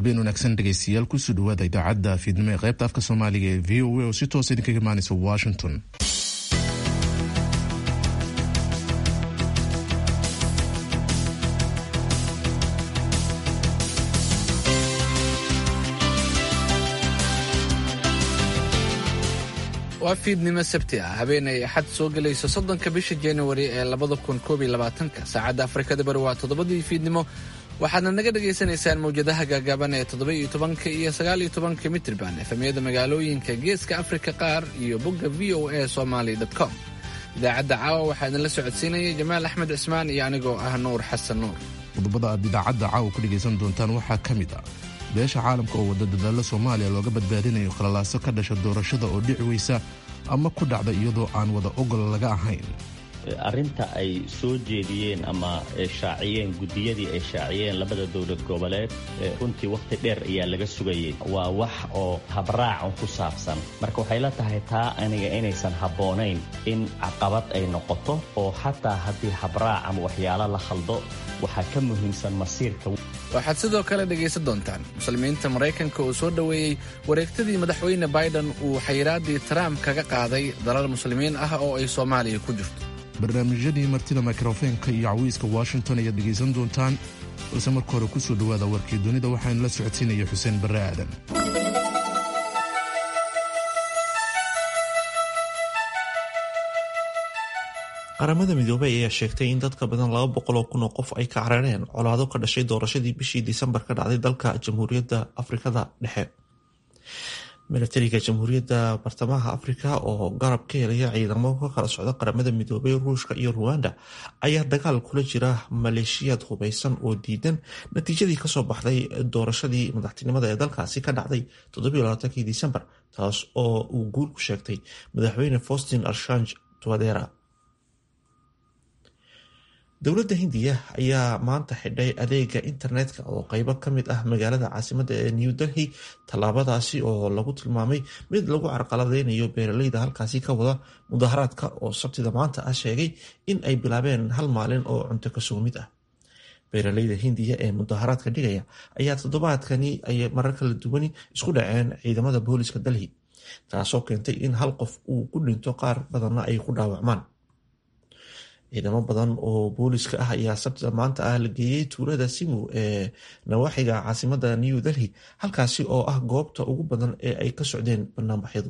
habeen wanaagsan dhegaystayaal kusoo dhawaada idaacadda fiidnimo ee qaybta afka soomaaliga ee v o a oo si toosa idinkaga imaanaysa washington waa fiidnimo sabti ah habeen ay axad soo gelayso soddonka bisha januari ee labada kun koob iyo labaatanka saacadda afrikada bari waa toddobadii fiidnimo waxaadna naga dhagaysanaysaan mawjadaha gaagaaban ee toddoba iyo tobanka iyo sagaal iyo tobanka mitrban efemyada magaalooyinka geeska afrika qaar iyo bogga v o a somaly com idaacadda caawa waxaa idinla socodsiinaya jamaal axmed cismaan iyo anigoo ah nuur xasan nuur qodobada aad idaacadda caawa ku dhegaysan doontaan waxaa ka mid ah beesha caalamka oo wada dadaalla soomaaliya looga badbaadinayo khalalaaso ka dhasha doorashada oo dhici weysa ama ku dhacda iyadoo aan wada ogol laga ahayn arrinta ay soo jeediyeen ama shaaciyeen guddiyadii ay shaaciyeen labada dowlad goboleed runtii wakhti dheer ayaa laga sugayay waa wax oo habraacan ku saabsan marka waxay la tahay taa aniga inaysan habboonayn in caqabad ay noqoto oo xataa haddii habraac ama waxyaalo la khaldo waxaa ka muhiimsan masiirka waxaad sidoo kale dhegaysan doontaan muslimiinta maraykanka oo soo dhoweeyey wareegtadii madaxweyne biden uu xayiraaddii trump kaga qaaday dalal muslimiin ah oo ay soomaaliya ku jirto barnaamijyadii martida mikrofeenka iyo cawiiska washington ayaad dhegaysan doontaan balse marka hore kusoo dhowaada warkii dunida waxaanu la socodsiinaya xuseen barre aadan qaramada midoobey ayaa sheegtay in dadka badan laba boqol oo kun oo qof ay ka carareen colaado ka dhashay doorashadii bishii disembar ka dhacday dalka jamhuuriyadda afrikada dhexe milatariga jamhuuriyadda bartamaha afrika oo garab ka helaya ciidamo ka kala socda qaramada midoobey ruushka iyo ruwanda ayaa dagaal kula jira maleeshiyaad hubeysan oo diidan natiijadii kasoo baxday doorashadii madaxtinimada ee dalkaasi ka dhacday toddobaaatankii disembar taas oo uu guul ku sheegtay madaxweyne faustin arshanj twadera dowladda hindiya ayaa maanta xidhay adeega internetka oo qeybo ka mid ah magaalada caasimadda ee new delhi tallaabadaasi oo lagu tilmaamay mid lagu carqaladeynayo beeraleyda halkaasi ka wada mudaharaadka oo sabtida maanta ah sheegay in ay bilaabeen hal maalin oo cunto kasoo mid ah beeraleyda hindiya ee mudaharaadka dhigaya ayaa toddobaadkani ay marar kala duwani isku dhaceen ciidamada booliska delhi taasoo keentay in hal qof uu ku dhinto qaar badanna ay ku dhaawacmaan ciidamo badan oo booliska ah ayaa sabtida maanta ah la geeyey tuulada simu ee nawaaxiga caasimada new delhi halkaasi oo ah goobta ugu badan ee ay ka socdeen banaanbaxyadu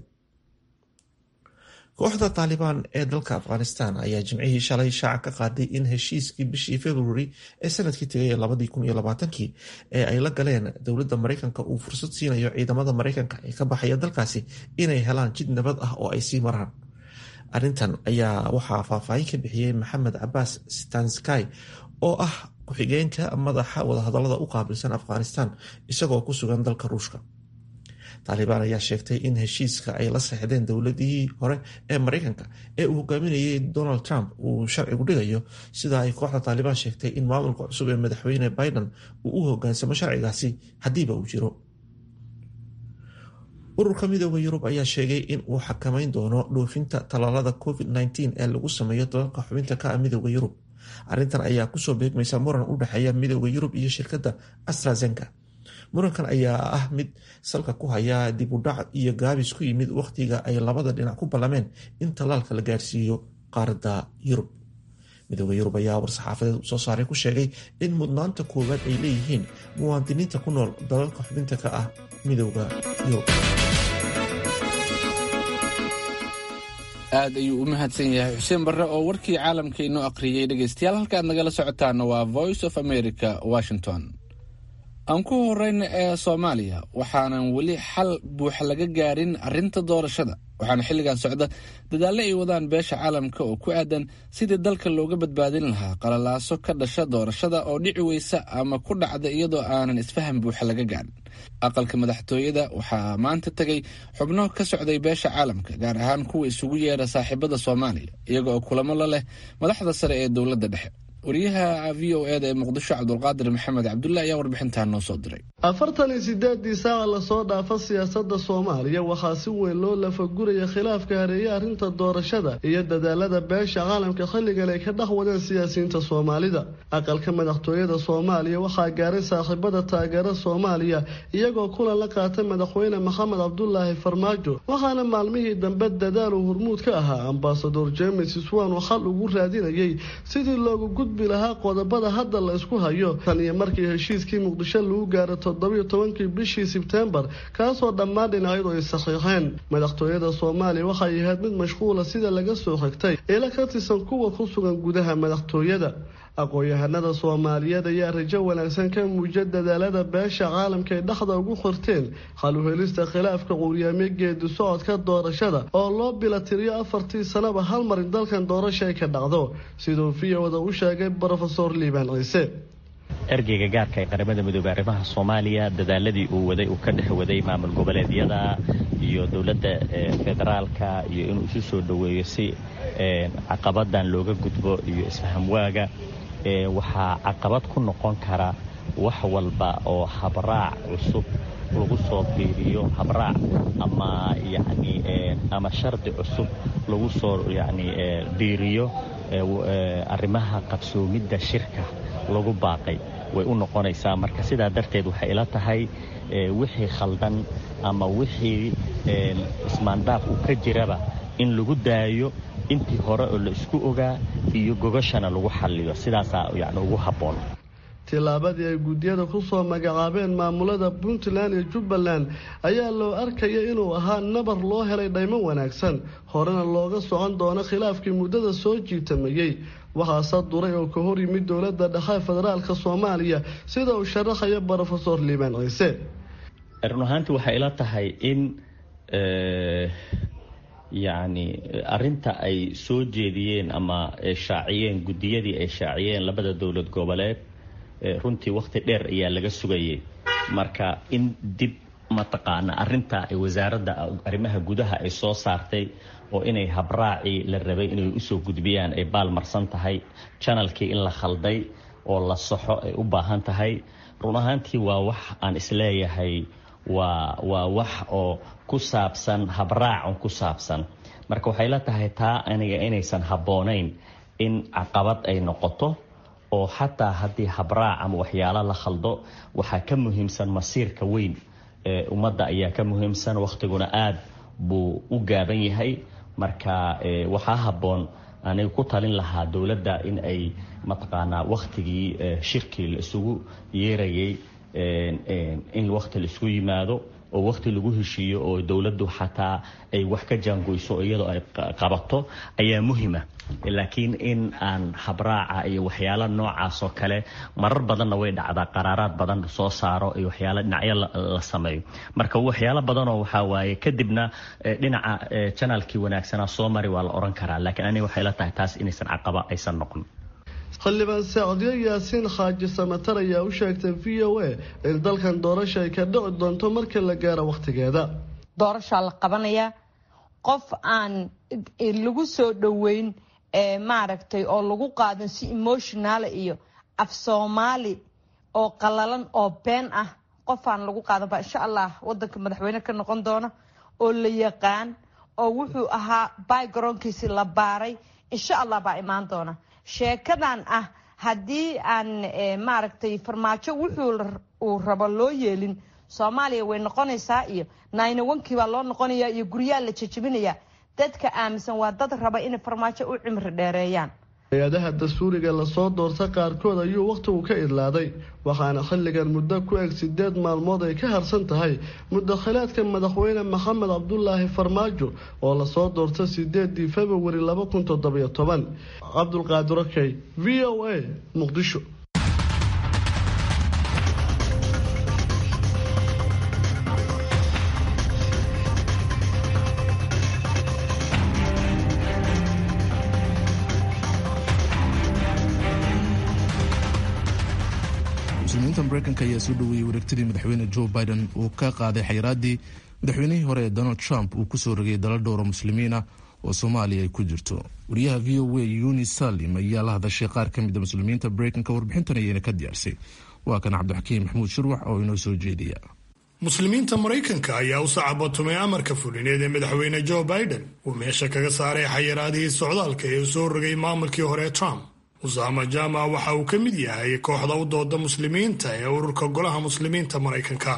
kooxda taalibaan ee dalka afghanistan ayaa jimcihii shalay shaaca ka qaaday in heshiiskii bishii februari ee sanadkii tegay labadii kun iyo labaatankii ee ay la galeen dowladda mareykanka uu fursad siinayo ciidamada mareykanka ee ka baxaya dalkaasi inay helaan jid nabad ah oo ay sii maraan arrintan ayaa waxaa faahfaahin ka bixiyey maxamed cabaas stansky oo ah ku-xigeenka madaxa wadahadalada u qaabilsan afghanistan isagoo ku sugan dalka ruushka taalibaan ayaa sheegtay in heshiiska ay la saxdeen dowladihii hore ee mareykanka ee uu hogaaminayay donald trump uu sharcigu dhigayo sida ay kooxda taalibaan sheegtay in maamulka cusub ee madaxweyne biden uu u hogaansamo sharcigaasi haddiiba uu jiro ururka midooda yurub ayaa sheegay in uu xakameyn doono dhoofinta tallaalada covid -19 ee lagu sameeyo dalalka xubinta ka ah midooda yurub arrintan ayaa kusoo beegmaysa muran u dhexeeya midooda yurub iyo shirkadda astrazenka murankan ayaa ah mid salka ku haya dib u dhac iyo gaabis ku yimid wakhtiga ay labada dhinac ku ballameen in tallaalka la gaarsiiyo qaaradda yurub midooda yurub ayaa war-saxaafadeed soo saaray ku sheegay in mudnaanta koowaad ay leeyihiin muwaadiniinta ku nool dalalka xubinta ka ah midooda yurub aad ayuu u mahadsan yahay xuseen barre oo warkii caalamka inoo aqriyey dhegaystayaal halkaad nagala socotaana waa voice of america washington aan ku horeyna ee soomaaliya waxaanan weli xal buuxa laga gaarin arrinta doorashada waxaana xilligan socda dadaalle ay wadaan beesha caalamka oo ku aadan sidii dalka looga badbaadin lahaa qalalaaso ka dhasha doorashada oo dhici weysa ama ku dhacda iyadoo aanan isfaham buuxa laga gaarin aqalka madaxtooyada waxaa maanta tegay xubno ka socday beesha caalamka gaar ahaan kuwa isugu yeera saaxiibada soomaaliya iyaga oo kulamo la leh madaxda sare ee dowladda dhexe wariyaha v o eda ee muqdisho cabdulqaadir maxamed cabdulle ayaa warbixintan noo soo diray afartan iyo sideedii saaca lasoo dhaafa siyaasada soomaaliya waxaa si weyn loo lafaguraya khilaafka hareeye arrinta doorashada iyo dadaalada beesha caalamka xilligan ay ka dhex wadeen siyaasiyiinta soomaalida aqalka madaxtooyada soomaaliya waxaa gaaray saaxiibada taageera soomaaliya iyagoo kulan la qaatay madaxweyne maxamed cabdulaahi farmaajo waxaana maalmihii dambe dadaal uu hormuud ka ahaa ambasador james swan oo xal ugu raadinayay sidii loogu gudbi lahaa qodobada hadda la isku hayo tan iyo markii heshiiskii muqdisho lagu gaaro toddobiyo tobankii bishii sebtembar kaasoo dhammaan dhinacyadu ay saxiixeen madaxtooyada soomaaliya waxay ahayd mid mashquula sida laga soo xigtay ila ka tirsan kuwa ku sugan gudaha madaxtooyada aqoon-yahanada soomaaliyeed ayaa rajo wanaagsan ka muujiya dadaalada beesha caalamka ay dhexda ugu xirteen xal u helista khilaafka quuryaamyo geedi socodka doorashada oo loo bilatiriyo afartii sanaba hal mar in dalkan doorasha ay ka dhacdo siduu viyowda u sheegay brofesor liibaan ciise ergeyga gaarka ee qaramada midoobey arrimaha soomaaliya dadaaladii uu waday uu ka dhex waday maamul goboleedyada iyo dowladda federaalka iyo inuu isu soo dhoweeyo si caqabadan looga gudbo iyo isfahamwaaga waxaa caqabad ku noqon kara wax walba oo habraac cusub lagu soo fiiriyo habraac ama yani ama shardi cusub lagu soo yani biiriyo arrimaha qabsoomidda shirka lagu baaqay way u noqonaysaa marka sidaa darteed waxay ila tahay wixii khaldan ama wixii ismaandaaf uu ka jiraba in lagu daayo intii hore oo la isku ogaa iyo gogashana lagu xalliyo sidaasaa yani ugu habboon tillaabadii ay guddiyada ku soo magacaabeen maamulada puntland iyo jubbaland ayaa loo arkaya inuu ahaa nabar loo helay dhaymo wanaagsan horena looga socon doono khilaafkii muddada soo jiitamayey waxaase duray oo ka hor yimid dowladda dhexe federaalka soomaaliya sida uu sharaxayo brofesor liibaan ciise run ahaantii waxay ila tahay in yacni arinta ay soo jeediyeen ama shaaciyeen guddiyadii ay shaaciyeen labada dowlad goboleed runtii wakhti dheer ayaa laga sugayay marka in dib mataqaana arinta ay wasaaradda arrimaha gudaha ay soo saartay oo inay habraacii la rabay inay usoo gudbiyaan ay baalmarsan tahay janalkii in la khalday oo la saxo ay u baahan tahay run ahaantii waa wax aan isleeyahay waa waa wax oo ku saabsan habraacun ku saabsan marka waxay la tahay taa aniga inaysan habboonayn in caqabad ay noqoto oo xataa haddii habraac ama waxyaalo la khaldo waxaa ka muhiimsan masiirka weyn ee ummadda ayaa ka muhiimsan wakhtiguna aad buu u gaaban yahay marka waxaa habboon aniga ku talin lahaa dowladda in ay mataqaanaa wakhtigii shirkii la isugu yeerayay in wakhti la isugu yimaado oo wakhti lagu heshiiyo oo dowladdu xataa ay wax ka jaangoyso iyadoo ay qabato ayaa muhima laakiin in aan habraaca iyo waxyaalo noocaas oo kale marar badanna way dhacdaa qaraaraad badan soo saaro iyo waxyaalo dhinacyo la sameeyo marka waxyaalo badanoo waxaa waaye kadibna dhinaca janalkii wanaagsanaa soo mari waa la oran karaa laakiin aniga waxay la tahay taas inaysan caqaba aysan noqon xildhibaan sacdiyo yaasiin xaaji samatar ayaa u sheegtay v o a in dalkan doorasha ay ka dhici doonto marka la gaaro wakhtigeeda doorashaa la qabanayaa qof aan lagu soo dhoweyn maaragtay oo lagu qaadan si emotionaala iyo af soomaali oo qalalan oo been ah qof aan lagu qaadan baa insha allah wadanka madaxweyne ka noqon doona oo la yaqaan oo wuxuu ahaa bygaroonkiisi la baaray insha allah baa imaan doona sheekadan ah haddii aan maaragtay farmaajo wuxuu uu rabo loo yeelin soomaaliya way noqonaysaa iyo naynawankii baa loo noqonaya iyo guryaha la jejebinaya dadka aaminsan waa dad raba inay farmaajo u cimri dheereeyaan hay-adaha dastuuriga lasoo doorta qaarkood ayuu wakhtigu ka idlaaday waxaana xilligan muddo ku eg sideed maalmood ay ka harsan tahay mudakhilaadka madaxweyne maxamed cabdulaahi farmaajo oo lasoo doorta sideedii februari laba kun toddobiyo toban cabdulqaadir okey v o a muqdisho muslimiinta mareykanka ayaa soo dhoweeyey wareegtadii madaxweyne joe biden uu ka qaaday xayiraaddii madaxweynihii hore ee donald trump uu kusoo rogay dala dhowra muslimiina oo soomaaliya ay ku jirto wariyaha v o a yuni salim ayaa la hadashay qaar ka mida muslimiinta mareykanka warbixintan ayayna ka diyaarsay waa kan cabdixakiim maxamuud shurwax oo inoo soo jeediya muslimiinta maraykanka ayaa u sacabatumay amarka fulineed ee madaxweyne joe biden uu meesha kaga saaray xayiraadihii socdaalka ee uu soo rogay maamulkii hore ee trump usaama jama waxa uu ka mid yahay kooxda u dooda muslimiinta ee ururka golaha muslimiinta maraykanka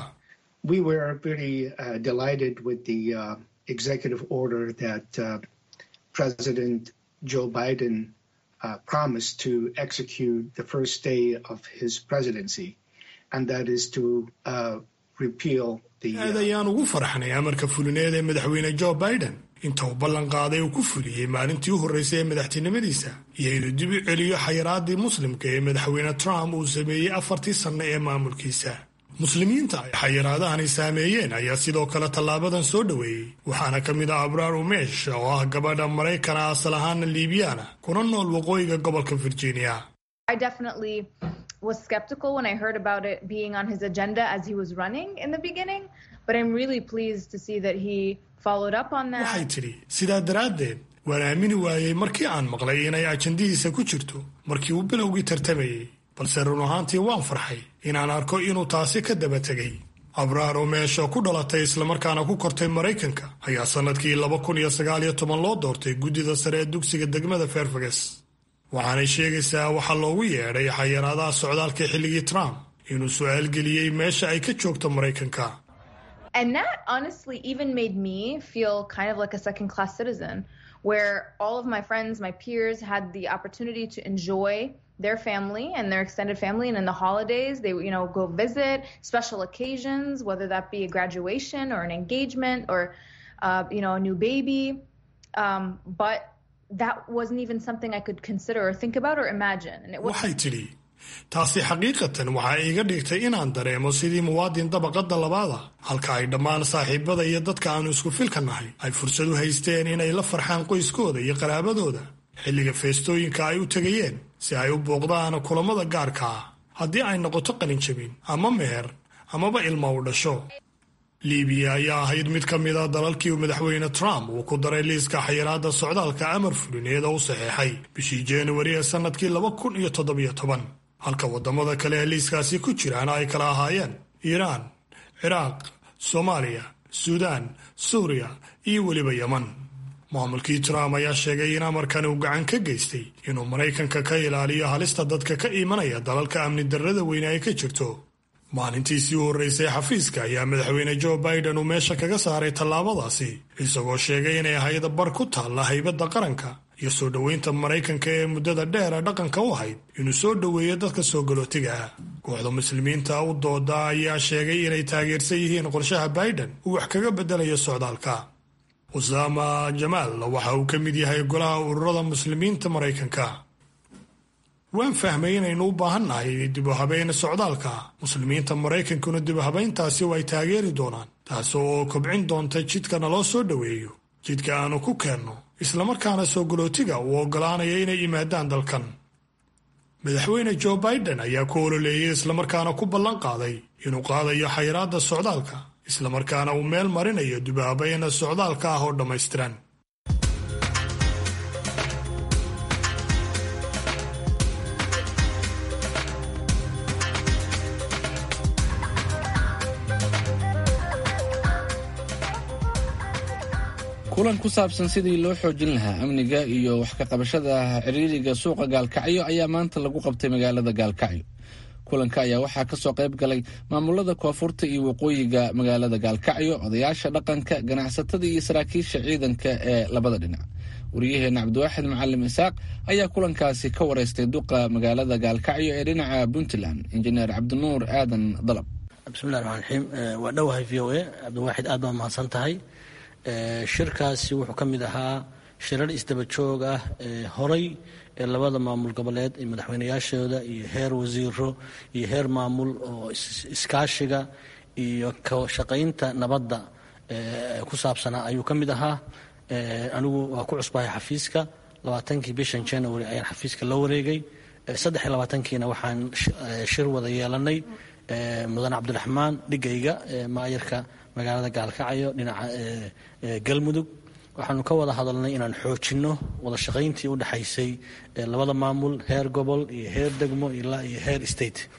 Joe Biden uh, promised to execute the first day of his presidency, and that is to uh, repeal the. aad ayaan ugu farxnay amarka fulineed ee madaxweyne joe biden inta uu ballan qaaday uu ku fuliyey maalintii u horreysay ee madaxtinimadiisa iyo inuu dib u celiyo xayiraadii muslimka ee madaxweyne trump uu sameeyey afartii sanno ee maamulkiisa muslimiinta ay xayiraadahani saameeyeen ayaa sidoo kale tallaabadan soo dhoweeyey waxaana ka mid ah abraar umeesh oo ah gabadha maraykana asal ahaana liibiyaana kuna nool waqooyiga gobolka virginia was skeptical when I heard about it being on his agenda as he was running in the beginning, but I'm really pleased to see that he followed up on that. waxay tidhi sidaa daraaddeed waan aamini waayey markii aan maqlay inay ajandihiisa ku jirto markii uu bilowgii tartamayey balse run ahaantii waan farxay inaan arko inuu taasi ka daba tegay abraar oo meesha ku dhalatay islamarkaana ku kortay maraykanka ayaa sannadkii laba kun iyo sagaal iyo toban loo doortay guddida sare ee dugsiga degmada fairfax waxaanay sheegaysaa waxaa loogu yeedhay xayiraadaha socdaalka xilligii trump inuu su-aal geliyey meesha ay ka joogto maraykanka And that honestly even made me feel kind of like a second class citizen, where all of my friends, my peers had the opportunity to enjoy their family and their extended family and in the holidays they you know go visit special occasions whether that be a graduation or an engagement or uh, you know a new baby um, but that wasn't even something I could consider or think about or imagine. And it was waxay tidhi taasi xaqiiqatan waxaa iiga dhigtay inaan dareemo sidii muwaadin dabaqadda labaada halka ay dhammaan saaxiibada iyo dadka aanu isku filka nahay ay fursad u haysteen inay la farxaan qoyskooda iyo qaraabadooda xilliga feestooyinka ay u tegayeen si ay u booqdaan kulammada gaarka ah haddii ay noqoto qalinjabin ama meher amaba ilma u dhasho libiya ayaa ahayd mid ka mid a dalalkii uu madaxweyne trump uu ku daray liiska xayiraadda socdaalka amar fulineed oo u saxeexay bishii januari ee sannadkii laba kun iyo toddobiyo toban halka waddamada kale ee liiskaasi ku jiraana ay kala ahaayeen iiraan ciraaq soomaaliya suudaan suuriya iyo weliba yeman maamulkii trump ayaa sheegay in amarkan uu gacan ka geystay inuu maraykanka ka ilaaliyo halista dadka ka imanaya dalalka amni darrada weyne ay ka jirto maalintiisii u horreysay xafiiska ayaa madaxweyne joe biden uu meesha kaga saaray tallaabadaasi isagoo sheegay inay ahayd bar ku taalla haybadda qaranka iyo soo dhoweynta maraykanka ee muddada dheera dhaqanka u ahayd inuu soo dhoweeyo dadka soo galootiga ah kooxda muslimiinta u dooda ayaa sheegay inay taageersan yihiin qorshaha biden uu wax kaga beddelayo socdaalka usaama jamaal waxa uu ka mid yahay golaha ururada muslimiinta maraykanka waan fahmay inaynu u baahan nahay dib u habeyn socdaalka muslimiinta maraykankuna dib u habeyntaasi ay taageeri doonaan taas oo kobcin doonta jidka naloo soo dhoweeyo jidka aanu ku keenno islamarkaana soo galootiga uu oggolaanaya inay yimaadaan dalkan madaxweyne joe biden ayaa ku ololeeyey islamarkaana ku ballan qaaday inuu qaadayo xayiraadda socdaalka islamarkaana uu meel marinayo dib u habeyn socdaalka ah oo dhammaystiran kulan ku saabsan sidii loo xoojin lahaa amniga iyo wax ka qabashada ciriiriga suuqa gaalkacyo ayaa maanta lagu qabtay magaalada gaalkacyo kulanka ayaa waxaa kasoo qayb galay maamulada koonfurta iyo waqooyiga magaalada gaalkacyo odayaasha dhaqanka ganacsatada iyo saraakiisha ciidanka ee labada dhinac wariyaheena cabdiwaaxid macalim isaaq ayaa kulankaasi ka wareystay duqa magaalada gaalkacyo ee dhinaca puntland injineer cabdinuur aadan dalab bismillahi raxmaan raxiim waa dhowahay v o a cabdiwaaxid aad baa mahadsan tahay shirkaasi wuxuu ka mid ahaa shirar isdaba joog ah ee horay ee labada maamul goboleed ee madaxweynayaashooda iyo heer wasiiro iyo heer maamul oo iskaashiga iyo ka shaqaynta nabadda ku saabsanaa ayuu ka mid ahaa anigu waa ku cusbahay xafiiska labaatankii bishan january ayaan xafiiska la wareegay saddex iyo labaatankiina waxaan shir wada yeelanay mudan cabdiraxmaan dhigayga maayarka magaalada gaalkacyo dhinaca galmudug waxaanu ka wada hadalnay inaan xoojinno wada shaqayntii u dhexaysay labada maamul heer gobol iyo heer degmo ilaa iyo heer state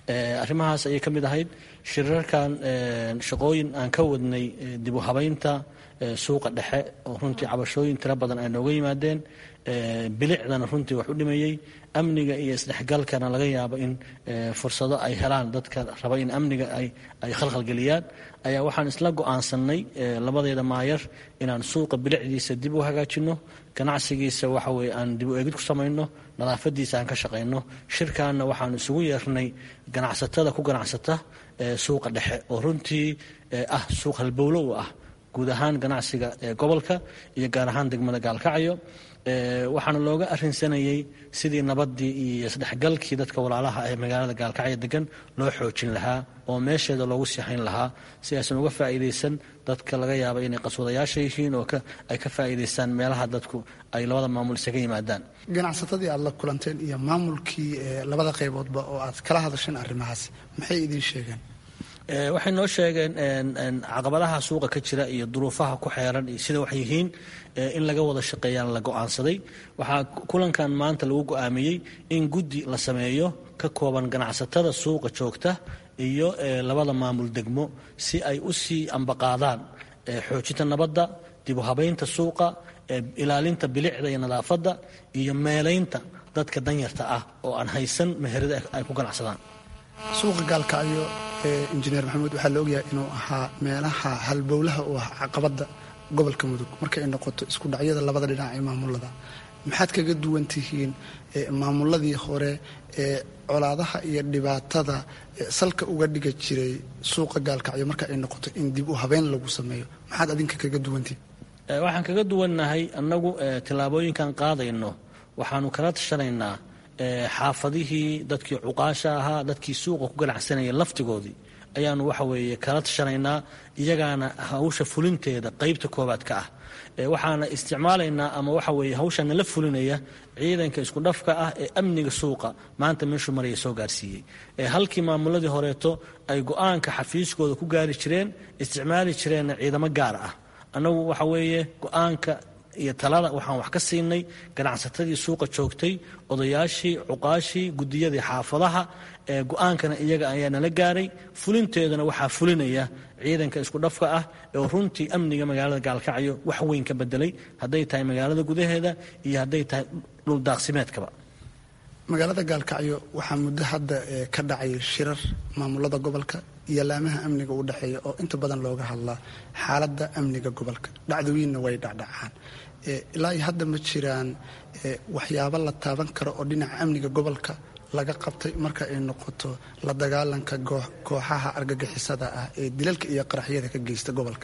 arrimahaas ayay ka mid ahayd shirarkan shaqooyin aan ka wadnay dib u habaynta suuqa dhexe oo runtii cabashooyin tiro badan ay nooga yimaadeen bilicdana runtii wax u dhimayey amniga iyo isdhexgalkana laga yaabo in fursado ay helaan dadka raba in amniga ay khalkhalgeliyaan ayaa waxaan isla go'aansannay labadeeda maayar inaan suuqa bilicdiisa dib u hagaajinno ganacsigiisa waxa weye aan dib u eegid ku samayno nadaafadiisa aan ka shaqayno shirkaanna waxaan isugu yeernay ganacsatada ku ganacsata suuqa dhexe oo runtii ah suuq halbowlo u ah guud ahaan ganacsiga gobolka iyo gaar ahaan degmada gaalkacyo waxaana looga arinsanayey sidii nabadii iyo isdhexgalkii dadka walaalaha ee magaalada gaalkacyo degan loo xoojin lahaa oo meesheeda loogu siixayn lahaa si aysan uga faa'iidaysan dadka laga yaaba inay qaswadayaasha yihiin oo ay ka faa'iidaystaan meelaha dadku ay labada maamul isaga yimaadaan ganacsatadii aad la kulanteen iyo maamulkii labada qayboodba oo aad kala hadasheen arrimahaas maxay idiin sheegeen waxay noo sheegeen caqabadaha suuqa ka jira iyo duruufaha ku xeeran iyo sida wax yihiin in laga wada shaqeeyaan la go'aansaday waxaa kulankan maanta lagu go'aamiyey in guddi la sameeyo ka kooban ganacsatada suuqa joogta iyo labada maamul degmo si ay u sii ambaqaadaan xoojinta nabadda dib u habaynta suuqa ilaalinta bilicda iyo nadaafadda iyo meelaynta dadka danyarta ah oo aan haysan meherada ay ku ganacsadaan suuqa gaalkacyo injineer maxamuud waxaa la ogyahay inuu ahaa meelaha halbowlaha u ah caqabadda gobolka mudug markay noqoto isku dhacyada labada dhinac ee maamulada maxaad kaga duwan tihiin maamuladii hore ee colaadaha iyo dhibaatada salka uga dhiga jiray suuqa gaalkacyo marka ay noqoto in dib u habeyn lagu sameeyo maxaad adinka kaga duwantihin waxaan kaga duwannahay annagu tillaabooyinkan qaadayno waxaanu kala tashanaynaa xaafadihii dadkii cuqaasha ahaa dadkii suuqa ku ganacsanaya laftigoodii ayaanu waxa weeye kala tashanaynaa iyagaana hawsha fulinteeda qeybta koobaad ka ah waxaana isticmaalaynaa ama waxa weeye hawsha nala fulinaya ciidanka isku dhafka ah ee amniga suuqa maanta meeshuu maraya soo gaarsiiyey halkii maamuladii horeeto ay go-aanka xafiiskooda ku gaari jireen isticmaali jireenna ciidamo gaar ah annagu waxa weeye go-aanka iyo talada waxaan wax ka siinay ganacsatadii suuqa joogtay odayaashii cuqaashii gudiyadii xaafadaha go-aankana iyaga ayaa nala gaaray fulinteedana waxaa fulinaya ciidanka isku dhafka ah oo runtii amniga magaalada gaalkacyo wax weyn ka bedelay hadday tahay magaalada gudaheeda iyo hadday tahay dhuldaaqsimeedkaba magaalada gaalkacyo waxaa muddo hadda ka dhacay shirar maamulada gobolka iyo laamaha amniga u dhexeeya oo inta badan looga hadlaa xaaladda amniga gobolka dhacdooyinna way dhacdhacaan ilaa iyo hadda ma jiraan waxyaabo la taaban karo oo dhinaca amniga gobolka laga qabtay marka ay noqoto la dagaalanka kooxaha argagixisada ah ee dilalka iyo qaraxyada ka geysta gobolka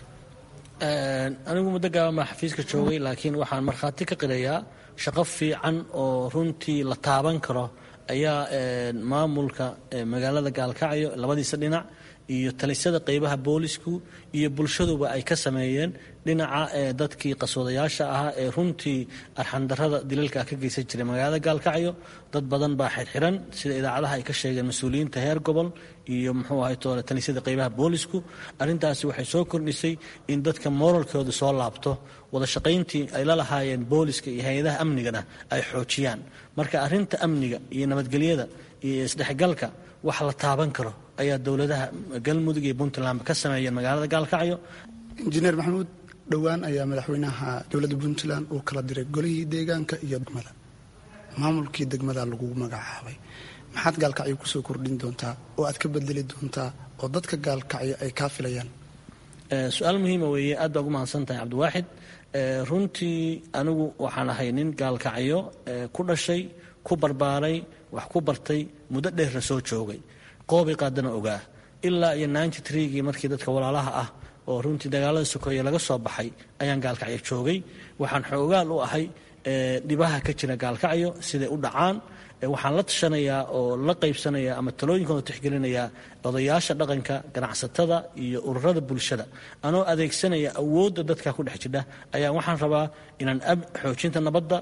anigu muddo gaaban baa xafiiska joogay laakiin waxaan markhaati ka qilayaa shaqo fiican oo runtii la taaban karo ayaa maamulka magaalada gaalkacyo labadiisa dhinac iyo talisyada qeybaha boolisku iyo bulshaduba ay ka sameeyeen dhinaca dadkii qaswadayaasha ahaa ee runtii arxandarada dilalka ka geysan jiray magaalada gaalkacyo dad badan baa xirxiran sida idaacadaha ay ka sheegeen mas-uuliyiinta heer gobol iyo muxuu ahay toole talisyada qeybaha boolisku arrintaasi waxay soo kordhisay in dadka moralkooda soo laabto wada shaqayntii ay la lahaayeen booliska iyo hay-adaha amnigana ay xoojiyaan marka arrinta amniga iyo nabadgelyada iyo isdhexgalka wax la taaban karo ayaa dowladaha galmudug iyo puntland ka sameeyeen magaalada gaalkacyo injineer maxamuud dhowaan ayaa madaxweynaha dowladda puntland uu kala diray golihii deegaanka iyo degmada maamulkii degmada lagu magacaabay maxaad gaalkacyo kusoo kordhin doontaa oo aad ka bedeli doontaa oo dadka gaalkacyo ay kaa filayaan su-aal muhiima weeye aad baa ugu mahadsan tahay cabdiwaaxid runtii anigu waxaan ahay nin gaalkacyo ku dhashay ku barbaaray wax ku bartay muddo dheerna soo joogay qoobi qaadana ogaa ilaa iyo ninety treegii markii dadka walaalaha ah oo runtii dagaalada sokeeye laga soo baxay ayaan gaalkacyo joogay waxaan xoogaal u ahay dhibaha ka jira gaalkacyo siday u dhacaan waxaan la tashanayaa oo la qaybsanayaa ama talooyinkooda tixgelinayaa odayaasha dhaqanka ganacsatada iyo ururada bulshada anoo adeegsanaya awoodda dadka ku dhex jidha ayaa waxaan rabaa inaan xoojinta nabadda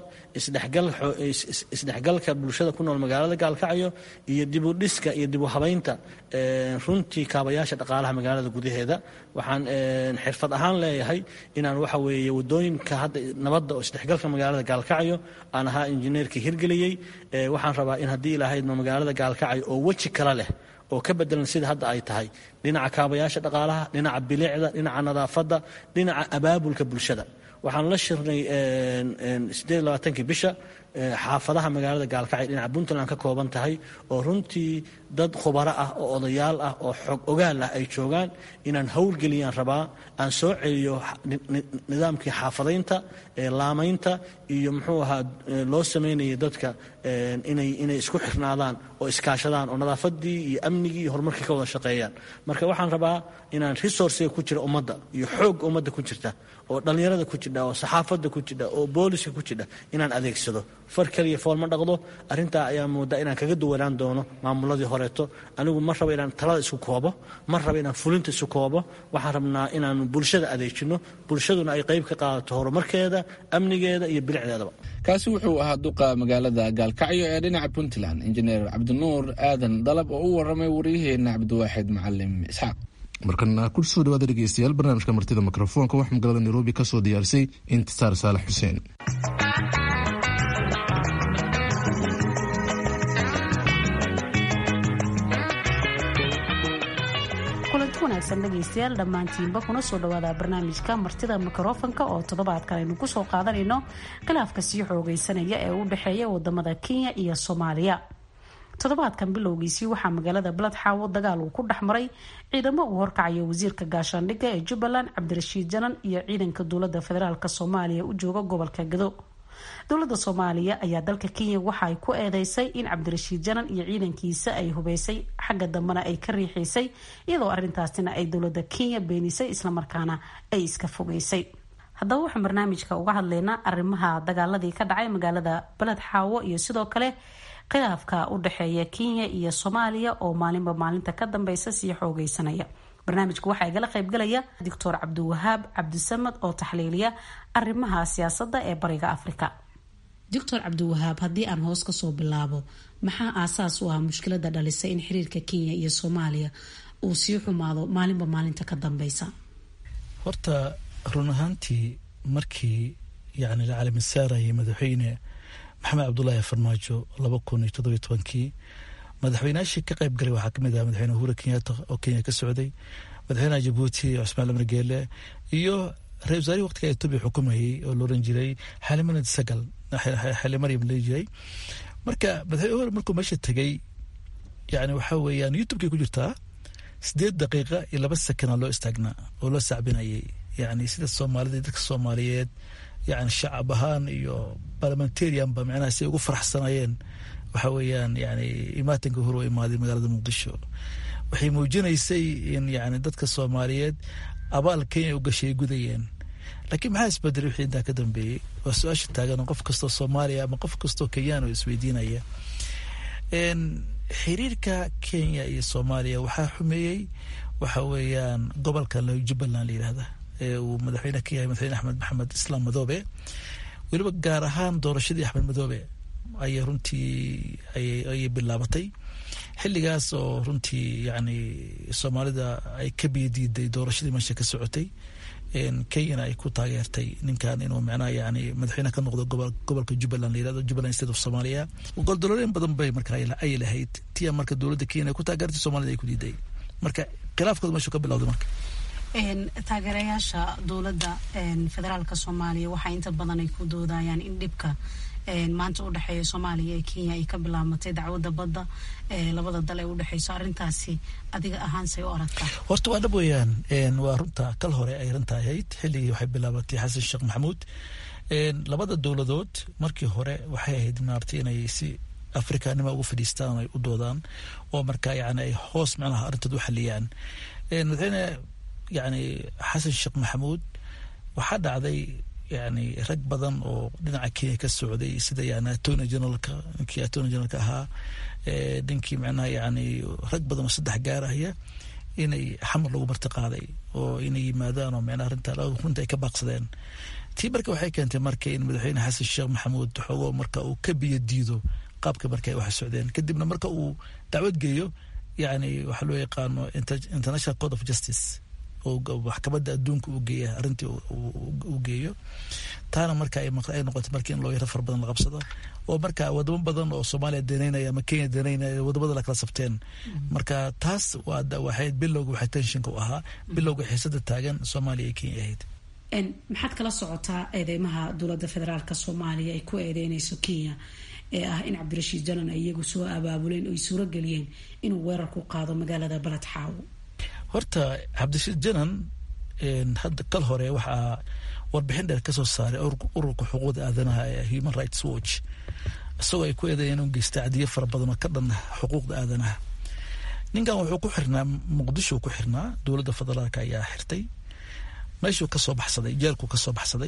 isdhexgalka bulshada ku nool magaalada gaalkacyo iyo dibudhiska iyo dibu habaynta runtii kaabayaasha dhaqaalaha magaalada gudaheeda waxaan xirfad ahaan leeyahay inaan waxa weeye wadooyinka hadda nabadda oo isdhexgalka magaalada gaalkacyo aan ahaa injineerkii hirgeliyey waxaan rabaa in haddii ilahaydma magaalada gaalkacyo oo weji kale leh oo ka bedelan sida hadda ay tahay dhinaca kaabayaasha dhaqaalaha dhinaca bilicda dhinaca nadaafadda dhinaca abaabulka bulshada waxaan la shirnay sideed labaatankii bisha xaafadaha magaalada gaalkacyo dhinaca puntland ka kooban tahay oo runtii dad khubaro ah oo odayaal ah oo xog ogaal ah ay joogaan inaan howlgeliyaan rabaa aan soo celiyo nidaamkii xaafadaynta laamaynta iyo muxuu ahaa loo samaynayay dadka inay inay isku xirnaadaan oo iskaashadaan oo nadaafadii iyo amnigii iyo horumarkii ka wada shaqeeyaan marka waxaan rabaa inaan resourciga ku jira ummadda iyo xoog ummadda ku jirta oo dhallinyarada ku jidha oo saxaafadda ku jidha oo booliska ku jidha inaan adeegsado far keliya fool ma dhaqdo arrintaa ayaa moodaa inaan kaga duwanaan doono maamuladii horeeto anigu ma rabo inaan talada isu koobo ma rabo inaan fulinta isu koobo waxaan rabnaa inaanu bulshada adeejino bulshaduna ay qayb ka qaadato horumarkeeda amnigeeda iyo bilicdeedaba kaasi wuxuu ahaa duqa magaalada gaalkacyo ee dhinaca puntland injineer cabdinuur aadan dalab oo u waramay waryaheena cabdiwaaxid macalim isxaaq markana ku soo dhawaada dhegeystayaal barnaamijka martida mikrofoonka waxaa magaalada nairobi ka soo diyaarisay intisaar saalax xuseen kulanti wanaagsan dhegaystayaal dhammaantiinba kuna soo dhawaada barnaamijka martida mikrofonka oo toddobaadkan aynu kusoo qaadanayno khilaafka sii xoogeysanaya ee u dhexeeya wadamada kenya iyo soomaaliya toddobaadkan bilowgiisii waxaa magaalada baladxaawo dagaal uu ku dhex maray ciidamo uu horkacayo wasiirka gaashaandhigga ee jubbaland cabdirashiid janan iyo ciidanka dowlada federaalk soomaaliya u jooga gobolka gado dowlada soomaaliya ayaa dalka kenya waxa ay ku eedeysay in cabdirashiid janan iyo ciidankiisa ay hubeysay xagga dambena ay ka riixaysay iyadoo arintaasina ay dowlada kenya beenisay islamarkaana ay iska fogeysay haddaba waxaan barnaamijka uga hadlaynaa arrimaha dagaaladii ka dhacay magaalada baled xaawo iyo sidoo kale khilaafka u dhexeeya kenya iyo soomaaliya oo maalinba maalinta ka dambeysa sii xoogeysanaya barnaamijka waxaa igala qaybgalaya doctor cabdiwahaab cabdisamad oo taxliiliya arrimaha siyaasadda ee bariga afrika doctor cabdiwahaab haddii aan hoos kasoo bilaabo maxaa aasaas u ah mushkilada dhalisay in xiriirka kenya iyo soomaaliya uu sii xumaado maalinba maalinta ka dambeysa horta run ahaantii markii yani la calamisaarayay madaxweyne maxamed cabdulaahi farmaajo laba kun iyo toddobiyo tobankii madaxweynaashii ka qayb galay waxaa kamid aha madaxweyne uhura kenyatta oo kenya ka socday madaxweynaha jabuuti cusmaan lamar geele iyo ra-isul wasaarihii waqtiga etoobiya xukumayay oo looran jiray xalimanad sagal xali maryam la jiray marka madaxweyne uhura markuu meesha tegay yani waxaa weeyaan youtubekay ku jirtaa sideed daqiiqa iyo laba sekana loo istaagnaa oo loo sacbinayay yani sida soomaalida dadka soomaaliyeed yani shacab ahaan iyo parliamentarianba micnaha si ay ugu faraxsanayeen waxa weeyaan yani imaatinka hore u imaaday magaalada muqdisho waxay muujinaysay in yani dadka soomaaliyeed abaal kenya u gashay ay gudayeen laakiin maxaa isbedelay wixii intaa ka dambeeyey waa su-aasha taagan qof kastoo soomaaliya ama qof kastoo kenyaan oo isweydiinaya xiriirka kenya iyo soomaaliya waxaa xumeeyey waxa weeyaan gobolka jubbaland la yidhahda ee uu madaxweyne ka yahay madaxweyne axmed maxamed islaam madoobe weliba gaar ahaan doorashadii axmed madoobe ayay runtii ayay bilaabatay xilligaas oo runtii yani soomaalida ay ka biyadiiday doorashadii meesha ka socotay kenyana ay ku taageertay ninkan inuu micnaha yani madaxweyne ka noqdo gobolka jubbaland la yirahdo jubbaland state of somalia goldolooyin badan bay marka ay lahayd tia marka dowladda kenya ay ku taageertay soomaalida ay ku diiday marka khilaafkooda meeshu ka bilowday marka taageerayaasha dowladda federaalka soomaaliya waxaa inta badan ay ku doodayaan in dhibka maanta u dhexeeya soomaaliya ee kenya ay ka bilaabatay dacwadda badda labada dal ee udhexeyso arrintaasi adiga ahaan say u aragtaa horta waa dhab weeyaan waa runta kal hore ay runta ahayd xilligii waxay bilaabatay xasan sheekh maxamuud labada dowladood markii hore waxay ahayd maartay inay si afrikanima ugu fadhiistaan ay u doodaan oo marka yani ay hoos micnaha arrintooda u xaliyaan madaxweyne yani xasan sheekh maxamuud waxaa dhacday yani rag badan oo dhinaca kenya ka socday sida yani attorney generalka ninkii attorney generalka ahaa ninkii micnaha yani rag badan oo saddex gaarahaya inay xamar lagu marti qaaday oo inay yimaadaan oo micnaha arrinta runta ay ka baaqsadeen tii marka waxay keentay marka in madaxweyne xasan sheekh maxamuud xoogo marka uu ka biyo diido qaabka marka ay wax socdeen kadibna marka uu dacwad geeyo yani waxaa loo yaqaano international code of justice maxkamadda adduunka uu geeya arrintii uu geeyo taana marka ay noqotay markii in looyaro far badan la qabsado oo marka wadamo badan oo soomaaliya danaynaya ama kenya danaynaya wadamada la kala sabteen marka taas waxay bilowga waxay tenshinka u ahaa bilowga xiisada taagan soomaaliya iyo kenya ahayd maxaad kala socotaa eedeymaha dowladda federaalk soomaaliya ay ku eedeynayso kenya ee ah in cabdirashiid janan ay iyagu soo abaabuleen oy suuro geliyeen inuu weerar ku qaado magaalada baled xaawo horta cabdirashiid janan hadda kal hore waxaa warbixin dheer kasoo saaray ururka xuquuqda aadanaha ee human rights watch isagoo ay ku eedeeyeen inuu geysta cadiyo fara badan oo ka dhan xuquuqda aadanaha ninkan wuxuu ku xirnaa muqdisho ku xirnaa dowladda federaalk ayaa xirtay meeshuu kasoo baxsaday jeelkuu kasoo baxsaday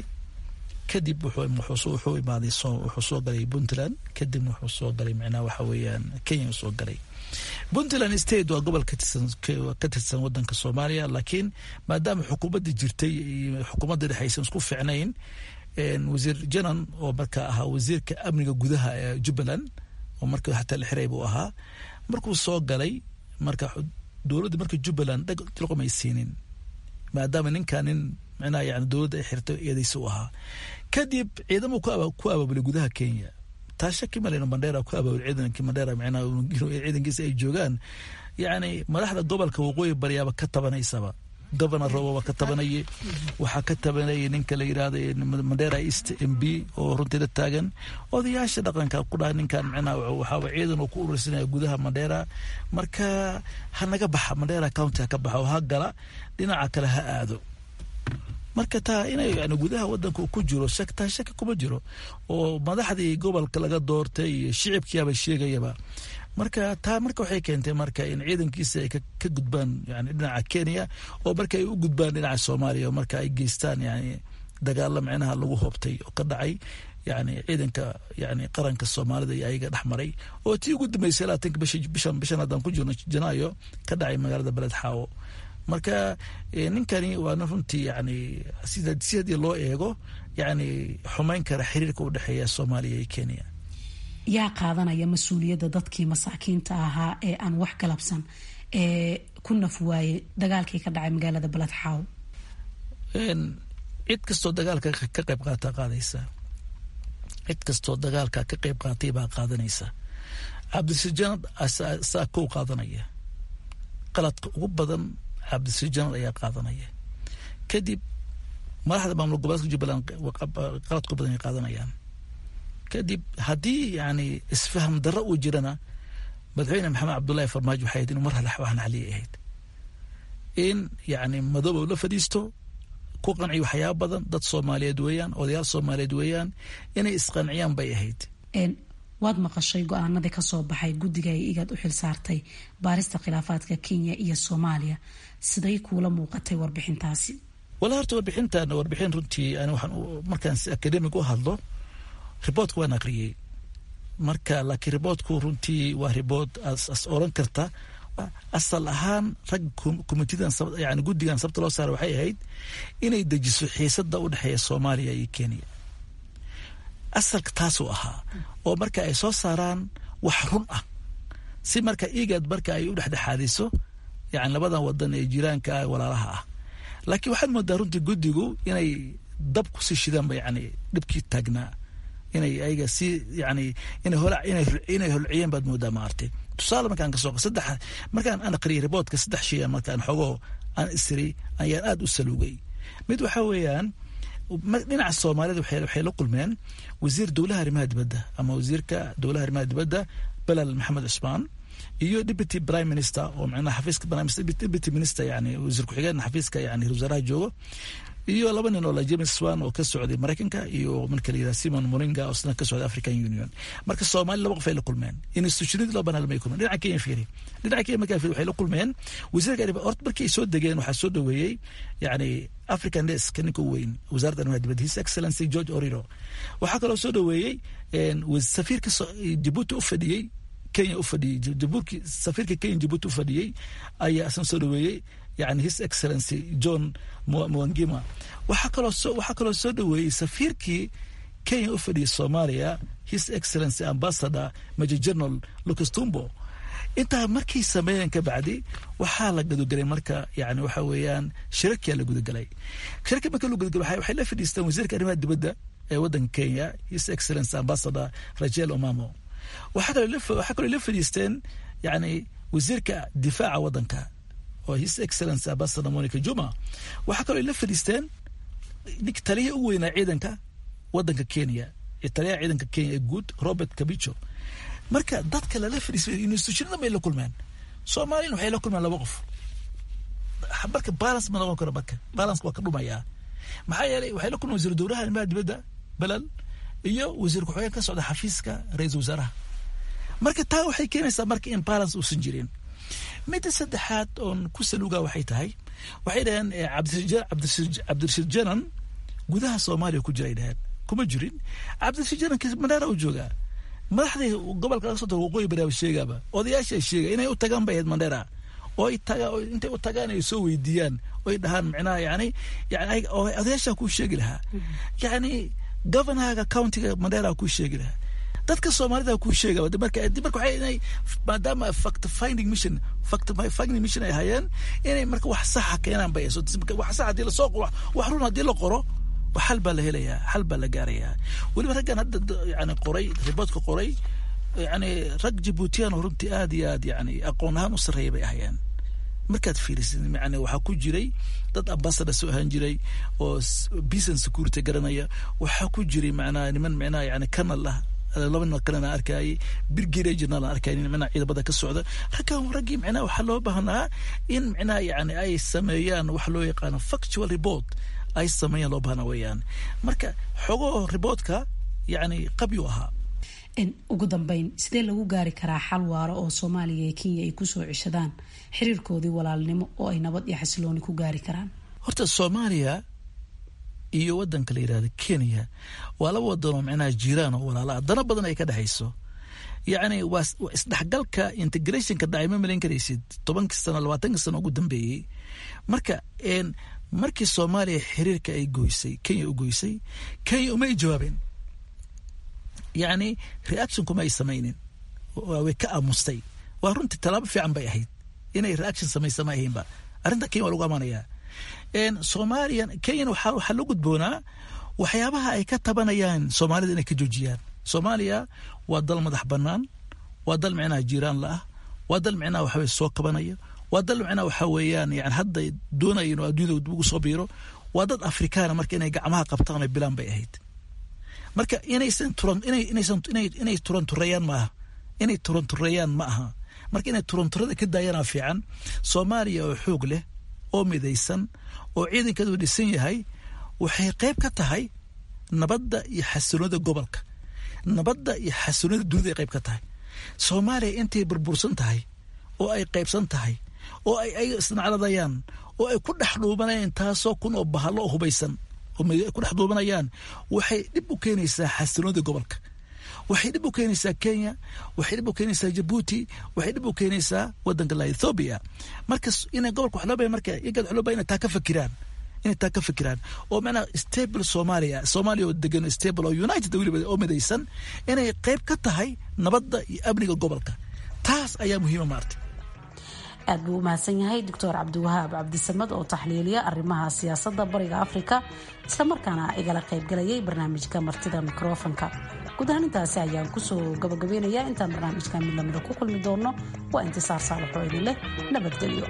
kadib wuxuu imaaday wuxuu soo galay puntland kadibna wuxuu soo galay micnaha waxa weeyaan kenya soo galay puntland state waa gobol ka tirsan wadanka soomaaliya laakiin maadaama xukuumadda jirtay iyo xukuumadda dhexe aysan isku ficnayn wasiir janan oo marka ahaa wasiirka amniga gudaha ee jubbaland oo marka hataa la xiray buu ahaa markuu soo galay marka dowladda marka jubbaland dhaqomay siinin maadaama ninkan nin micnaha yani dowladda ay xirtay eedaysa u ahaa kadib ciidamuu ku abaabulay gudaha kenya taa shaki maleyno mandheera ku abaabulay ciidankii mandheera micnaha ciidankiisa ay joogaan yacni madaxda gobolka waqooyi baryaaba ka tabanaysaba governor roboba ka tabanayay waxaa ka tabanayay ninka la yidhaahda mandera east m b oo runtii la taagan odayaasha dhaqanka ku dhaha ninkan micnaha waxaaba ciidan uu ku urursanaya gudaha mandera marka ha naga baxa mandera county ha ka baxa oo ha gala dhinaca kale ha aado marka taa inay yani gudaha wadanka uu ku jiro shak taa shaki kuma jiro oo madaxdii gobolka laga doortay iyo shicibkiiaba sheegayaba marka taa marka waxay keentay marka in ciidankiisa ay ka gudbaan yani dhinaca kenya oo marka ay u gudbaan dhinaca soomaaliya oo marka ay geystaan yani dagaalo micnaha lagu hoobtay oo ka dhacay yani ciidanka yani qaranka soomaalida iyo ayaga dhex maray oo tii ugu dambeysay labaatanka bishan bishan haddaan ku jirno janaayo ka dhacay magaalada beled xaawo marka ninkani waana runtii yani si haddii loo eego yani xumeyn kara xiriirka u dhexeeya soomaaliya iyo kenya yaa qaadanaya mas-uuliyadda dadkii masaakiinta ahaa ee aan wax galabsan ee ku naf waayey dagaalkii ka dhacay magaalada baled xaaw cid kastoo dagaalka ka qayb qaata qaadaysa cid kastoo dagaalka ka qayb qaatay baa qaadanaysa cabdisijanad saa kow qaadanaya qaladka ugu badan cabdisijanad ayaa qaadanaya kadib madaxda maamul goboleedka jubbaland qaladku badan ay qaadanayaan kadib haddii yani isfaham darro uu jirana madaxweyne maxamed cabdullaahi farmaajo waxay ahayd inuu mar hale wax naxliyay ahayd in yani madoobow la fadhiisto ku qanciyo waxyaaba badan dad soomaaliyeed weeyaan odayaal soomaaliyeed weeyaan inay isqanciyaan bay ahayd waad maqashay go-aanadii kasoo baxay guddiga ay igaad u xil saartay baarista khilaafaadka kenya iyo soomaaliya siday kuula muuqatay warbixintaasi wala horta warbixintan warbixin runtii ani waxaan markaan si academic u hadlo riboortka waan aqriyey marka laakiin riboortku runtii waa riboort as oran karta asal ahaan rag komitidan yani guddigan sababta loo saara waxay ahayd inay dejiso xiisada u dhexeeya soomaaliya iyo kenya asalka taasuu ahaa oo marka ay soo saaraan wax run ah si marka igad marka ay u dhexdhexaadiso yani labadan wadan ee jiraanka ah walaalaha ah laakiin waxaad moodaa runtii guddigu inay dab kusii shidaanba yani dhibkii taagnaa inay ayaga si yani inay hol inay holciyeen baad moodaa maartay tusaale markaan kasoo saddex markaan aan aqriyay riboortka saddex shay markaan xogoo aan isiri ayaan aada u saluugay mid waxaa weeyaan dhinaca soomaalida waxay la kulmeen wasiir dowlaha arrimaha dibadda ama wasiirka dowlaha arrimaha dibadda belal maxamed cusmaan iyo deputy prime minister oo macnaha xafiiska prime minister deputy minister yani wasiir ku-xigeen xafiiska yani wasaaraha joogo iyo laba nin oo la james swan oo ka socday maraykanka iyo marka la yidhaha simon moringa oo isna ka socday african union marka soomaali laba qof ay la kulmeen institutionadii laba banaan may kulmeen dhinaca kenya fiiri dhinaca kenya markaa fiiri waxay la kulmeen wasiirka arrimaha horta markii ay soo degeen waxaa soo dhaweeyey yani african desk ninka u weyn wasaaradda arrimaha dibadda his excellency george oriro waxaa kaloo soo dhaweeyey safiirka jabuuti u fadhiyey kenya u fadhiyey jabuurki safiirka kenya jabuuti u fadhiyey ayaa isna soo dhaweeyey yani his excellency john mwangima waxaa kaloo soo waxaa kaloo soo dhaweeyey safiirkii kenya u fadhiyay soomaaliya his excellency ambassador major general lucas tumbo intaa markay sameeyeen ka bacdi waxaa la gudagelay marka yani waxa weeyaan shirarkia la gudagelay shirarka marka la gudagelay waxay la fadhiisteen wasiirka arrimaha dibadda ee waddanka kenya his excellence ambassador rachel omamo waxaa kaloo la fadhiisteen yani wasiirka difaaca waddanka oo his excellence ambassador monica juma waxaa kaloo la fadhiisteen ninka taliya ugu weynaa ciidanka waddanka kenya taliyaha ciidanka kenya ee guud robert kabicho marka dadka lala fadhiisay institutionada bay la kulmeen soomaaliyana waxay la kulmeen laba qof marka balance ma noqon karo marka balance waa ka dhumayaa maxaa yeelay waxay la kulmeen wasiir dowlaha arrimaha dibadda belal iyo wasiir ku-xigeen ka socda xafiiska ra-iisul wasaaraha marka taa waxay keenaysaa marka in balance uusan jirin midda saddexaad oon ku saluugaa waxay tahay waxay dhaheen cabdirashiid janan gudaha soomaaliya ku jiray dhaheen kuma jirin cabdirashiid janan mandheera u joogaa madaxdii gobolka laga soo tago waqooyi baraaba sheegaaba odayaasha sheega inay u tagaan bay ahayd mandheera oo ay tagaan intay u tagaan ay soo weydiiyaan oo ay dhahaan micnaha yani yani odayaashaa kuu sheegi lahaa yani governorga countiga mandheera kuu sheegi lahaa dadka soomaalida kuu sheega marka marka waxay inay maadaama fact finding mission fact finding mission ay hayeen inay marka wax saxa keenaan bay wax sax haddii lasoo wax run haddii la qoro xal baa la helayaa xal baa la gaarayaa weliba raggan hadda yani qoray riboodka qoray yani rag jibuutiyan oo runtii aad iyo aad yani aqoon ahaan u sarreeya bay ahayeen markaad fiirisid yani waxaa ku jiray dad ambassador soo ahaan jiray oo peace and security garanaya waxaa ku jiray macnaha niman micnaha yani kanal ah laba nin kalena arkayay birgire journal aan arkayay micnaha ciidamada ka socda raggan raggii micnaha waxaa loo baahnaa in micnaha yani ay sameeyaan wax loo yaqaano factual report ay sameeyaan loo baahna weeyaan marka xogoo riboodka yani qabyu ahaa ugu dambeyn sidee lagu gaari karaa xal waaro oo soomaaliya iyo kenya ay kusoo ceshadaan xiriirkoodii walaalnimo oo ay nabad iyo xasilooni ku gaari karaan horta soomaaliya iyo wadanka la yidhahda kenya waa laba wadan oo micnaha jiiraan oo walaala dana badan ay ka dhexayso yacni waa isdhexgalka integrationka dhacay ma malayn karaysid tobankii sano labaatankii sano ugu dambeeyey marka markii soomaaliya xiriirka ay goysay kenya u goysay kenya uma ay jawaabeen yacni reaction kuma ay samaynin way ka aamustay waa runtii tallaabo fiican bay ahayd inay reaction samaysa ma ahaynba arrinta kenya waa lagu amaanayaa soomaaliya kenyan waxaa waxaa loo gudboonaa waxyaabaha ay ka tabanayaan soomaalida inay ka joojiyaan soomaaliya waa dal madax bannaan waa dal micnaha jiiraan la ah waa dal micnaha waxaweye soo kabanaya waa dal micnaha waxa weeyaan yani hadda doonaya inuu adduunyada dib ugu soo biiro waa dad afrikaana marka inay gacmaha qabtaan oo bilaan bay ahayd marka inaysan turan inay inaysan inay inay turantureeyaan ma aha inay turantureeyaan ma aha marka inay turanturada ka daayanaa fiican soomaaliya oo xoog leh oo midaysan oo ciidankeedu dhisan yahay waxay qayb ka tahay nabadda iyo xasiloonida gobolka nabadda iyo xasiloonida dunida ay qayb ka tahay soomaaliya intay burbursan tahay oo ay qaybsan tahay oo ay ay isnacladayaan oo ay ku dhex dhuubanayaan taasoo kun oo bahalo oo hubaysan oo ku dhex dhuubanayaan waxay dhib u keenaysaa xasiloonida gobolka waxay dhib u keenaysaa kenya waxay dhib u keenaysaa jabuuti waxay dhib u keenaysaa wadanka la ethoobia marka inay gobolka wax loo baya marka iyaga wax loo baya inay taa ka fakiraan inay taa ka fikiraan oo macnaha stable soomaaliya soomaaliya oo degan stable oo united weliba oo midaysan inay qayb ka tahay nabadda iyo amniga gobolka taas ayaa muhiima maartay aad buu u mahadsan yahay doctor cabdiwahaab cabdisamad oo taxliiliya arrimaha siyaasadda bariga afrika islamarkaana igala qaybgalayay barnaamijka martida mikrofonka guud ahaan intaasi ayaan kusoo gabagabeynayaa intaan barnaamijka mid lamida ku kulmi doono waa intisaar saalaxoo idin leh nabadgelyo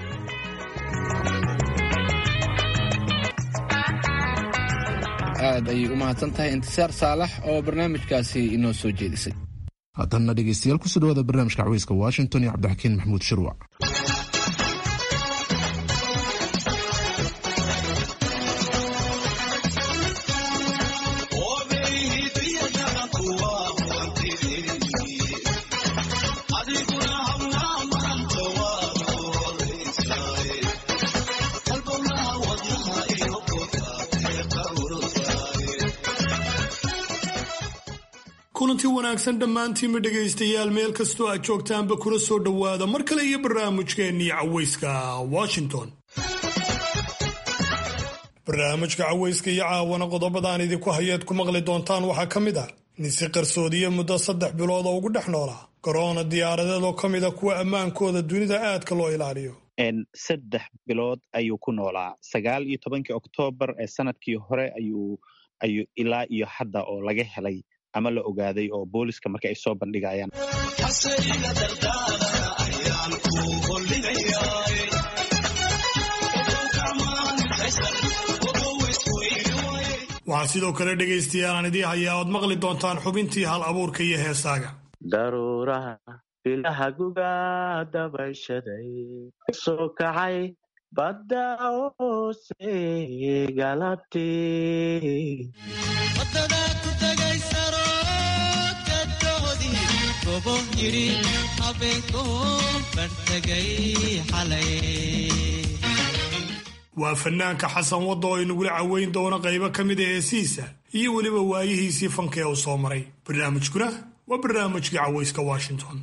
aad ayay u mahadsan tahay intisaar saalax oo barnaamijkaasi inoo soo jeedisay haddana dhegeystayaal kusoo dhawaada barnaamijka caweyska washington iyo cabdixakiin maxamuud shirwac kulanti wanaagsan dhammaantiinba dhegaystayaal meel kastoo aad joogtaanba kuna soo dhowaada mar kale iyo barnaamijkeennii caweyska washington barnaamijka caweyska iyo caawana qodobadaan idinku hayeed ku maqli doontaan waxaa ka mid ah nin si qarsoodiye muddo saddex bilood oo ugu dhex noolaa garoona diyaaradeed oo ka mida kuwa ammaankooda dunida aadka loo ilaaliyo saddex bilood ayuu ku noolaa sagaal iyo tobankii oktoobar ee sanadkii hore ayuu ayuu ilaa iyo hadda oo laga helay ama la ogaaday oo booliska marka ay soo bandhigayaan waxaa sidoo kale dhegaystayaal aan idii hayaa ood maqli doontaan xubintii hal abuurka iyo heesaaga daruuraha bilaha guga dabashaday soo kacay badda hoose galabtii waa fanaanka xasan wadda oo inagula caweyn doono qaybo ka mid a heesihiisa iyo weliba waayihiisii fanka ee uu soo maray barnaamijkuna waa barnaamijkii cawayska washington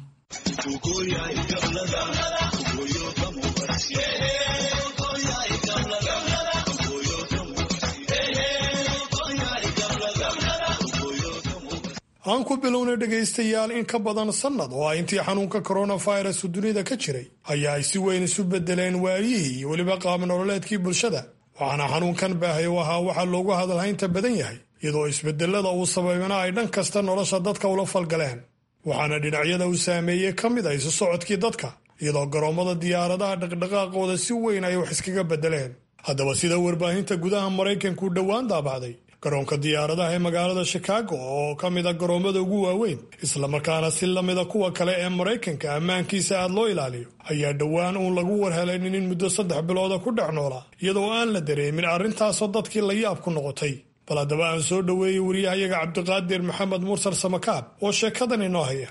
aan ku bilownay dhegaystayaal in ka badan sannad oo ah intii xanuunka coronavirus dunida ka jiray ayaa ay si weyn isu bedeleen waayihii iyo weliba qaab nololeedkii bulshada waxaana xanuunkan baahay u ahaa waxaa loogu hadalhaynta badan yahay iyadoo isbedelada uu sabaybana ay dhan kasta nolosha dadka ula falgaleen waxaana dhinacyada uu saameeyey ka mid ah isu socodkii dadka iyadoo garoommada diyaaradaha dhaqdhaqaaqooda si weyn ay wax iskaga bedeleen haddaba sida warbaahinta gudaha maraykanku dhowaan daabacday garoonka diyaaradaha ee magaalada shikaago oo ka mid a garoommada ugu waaweyn islamarkaana si lamida kuwa kale ee maraykanka ammaankiisa aad loo ilaaliyo ayaa dhowaan uun lagu warhelaynin in muddo saddex bilooda ku dhex noolaa iyadoo aan la dareemin arrintaasoo dadkii la yaab ku noqotay bal haddaba aan soo dhoweeyey wariyahayaga cabdiqaadir maxamed mursal samakaab oo sheekadan inoo haya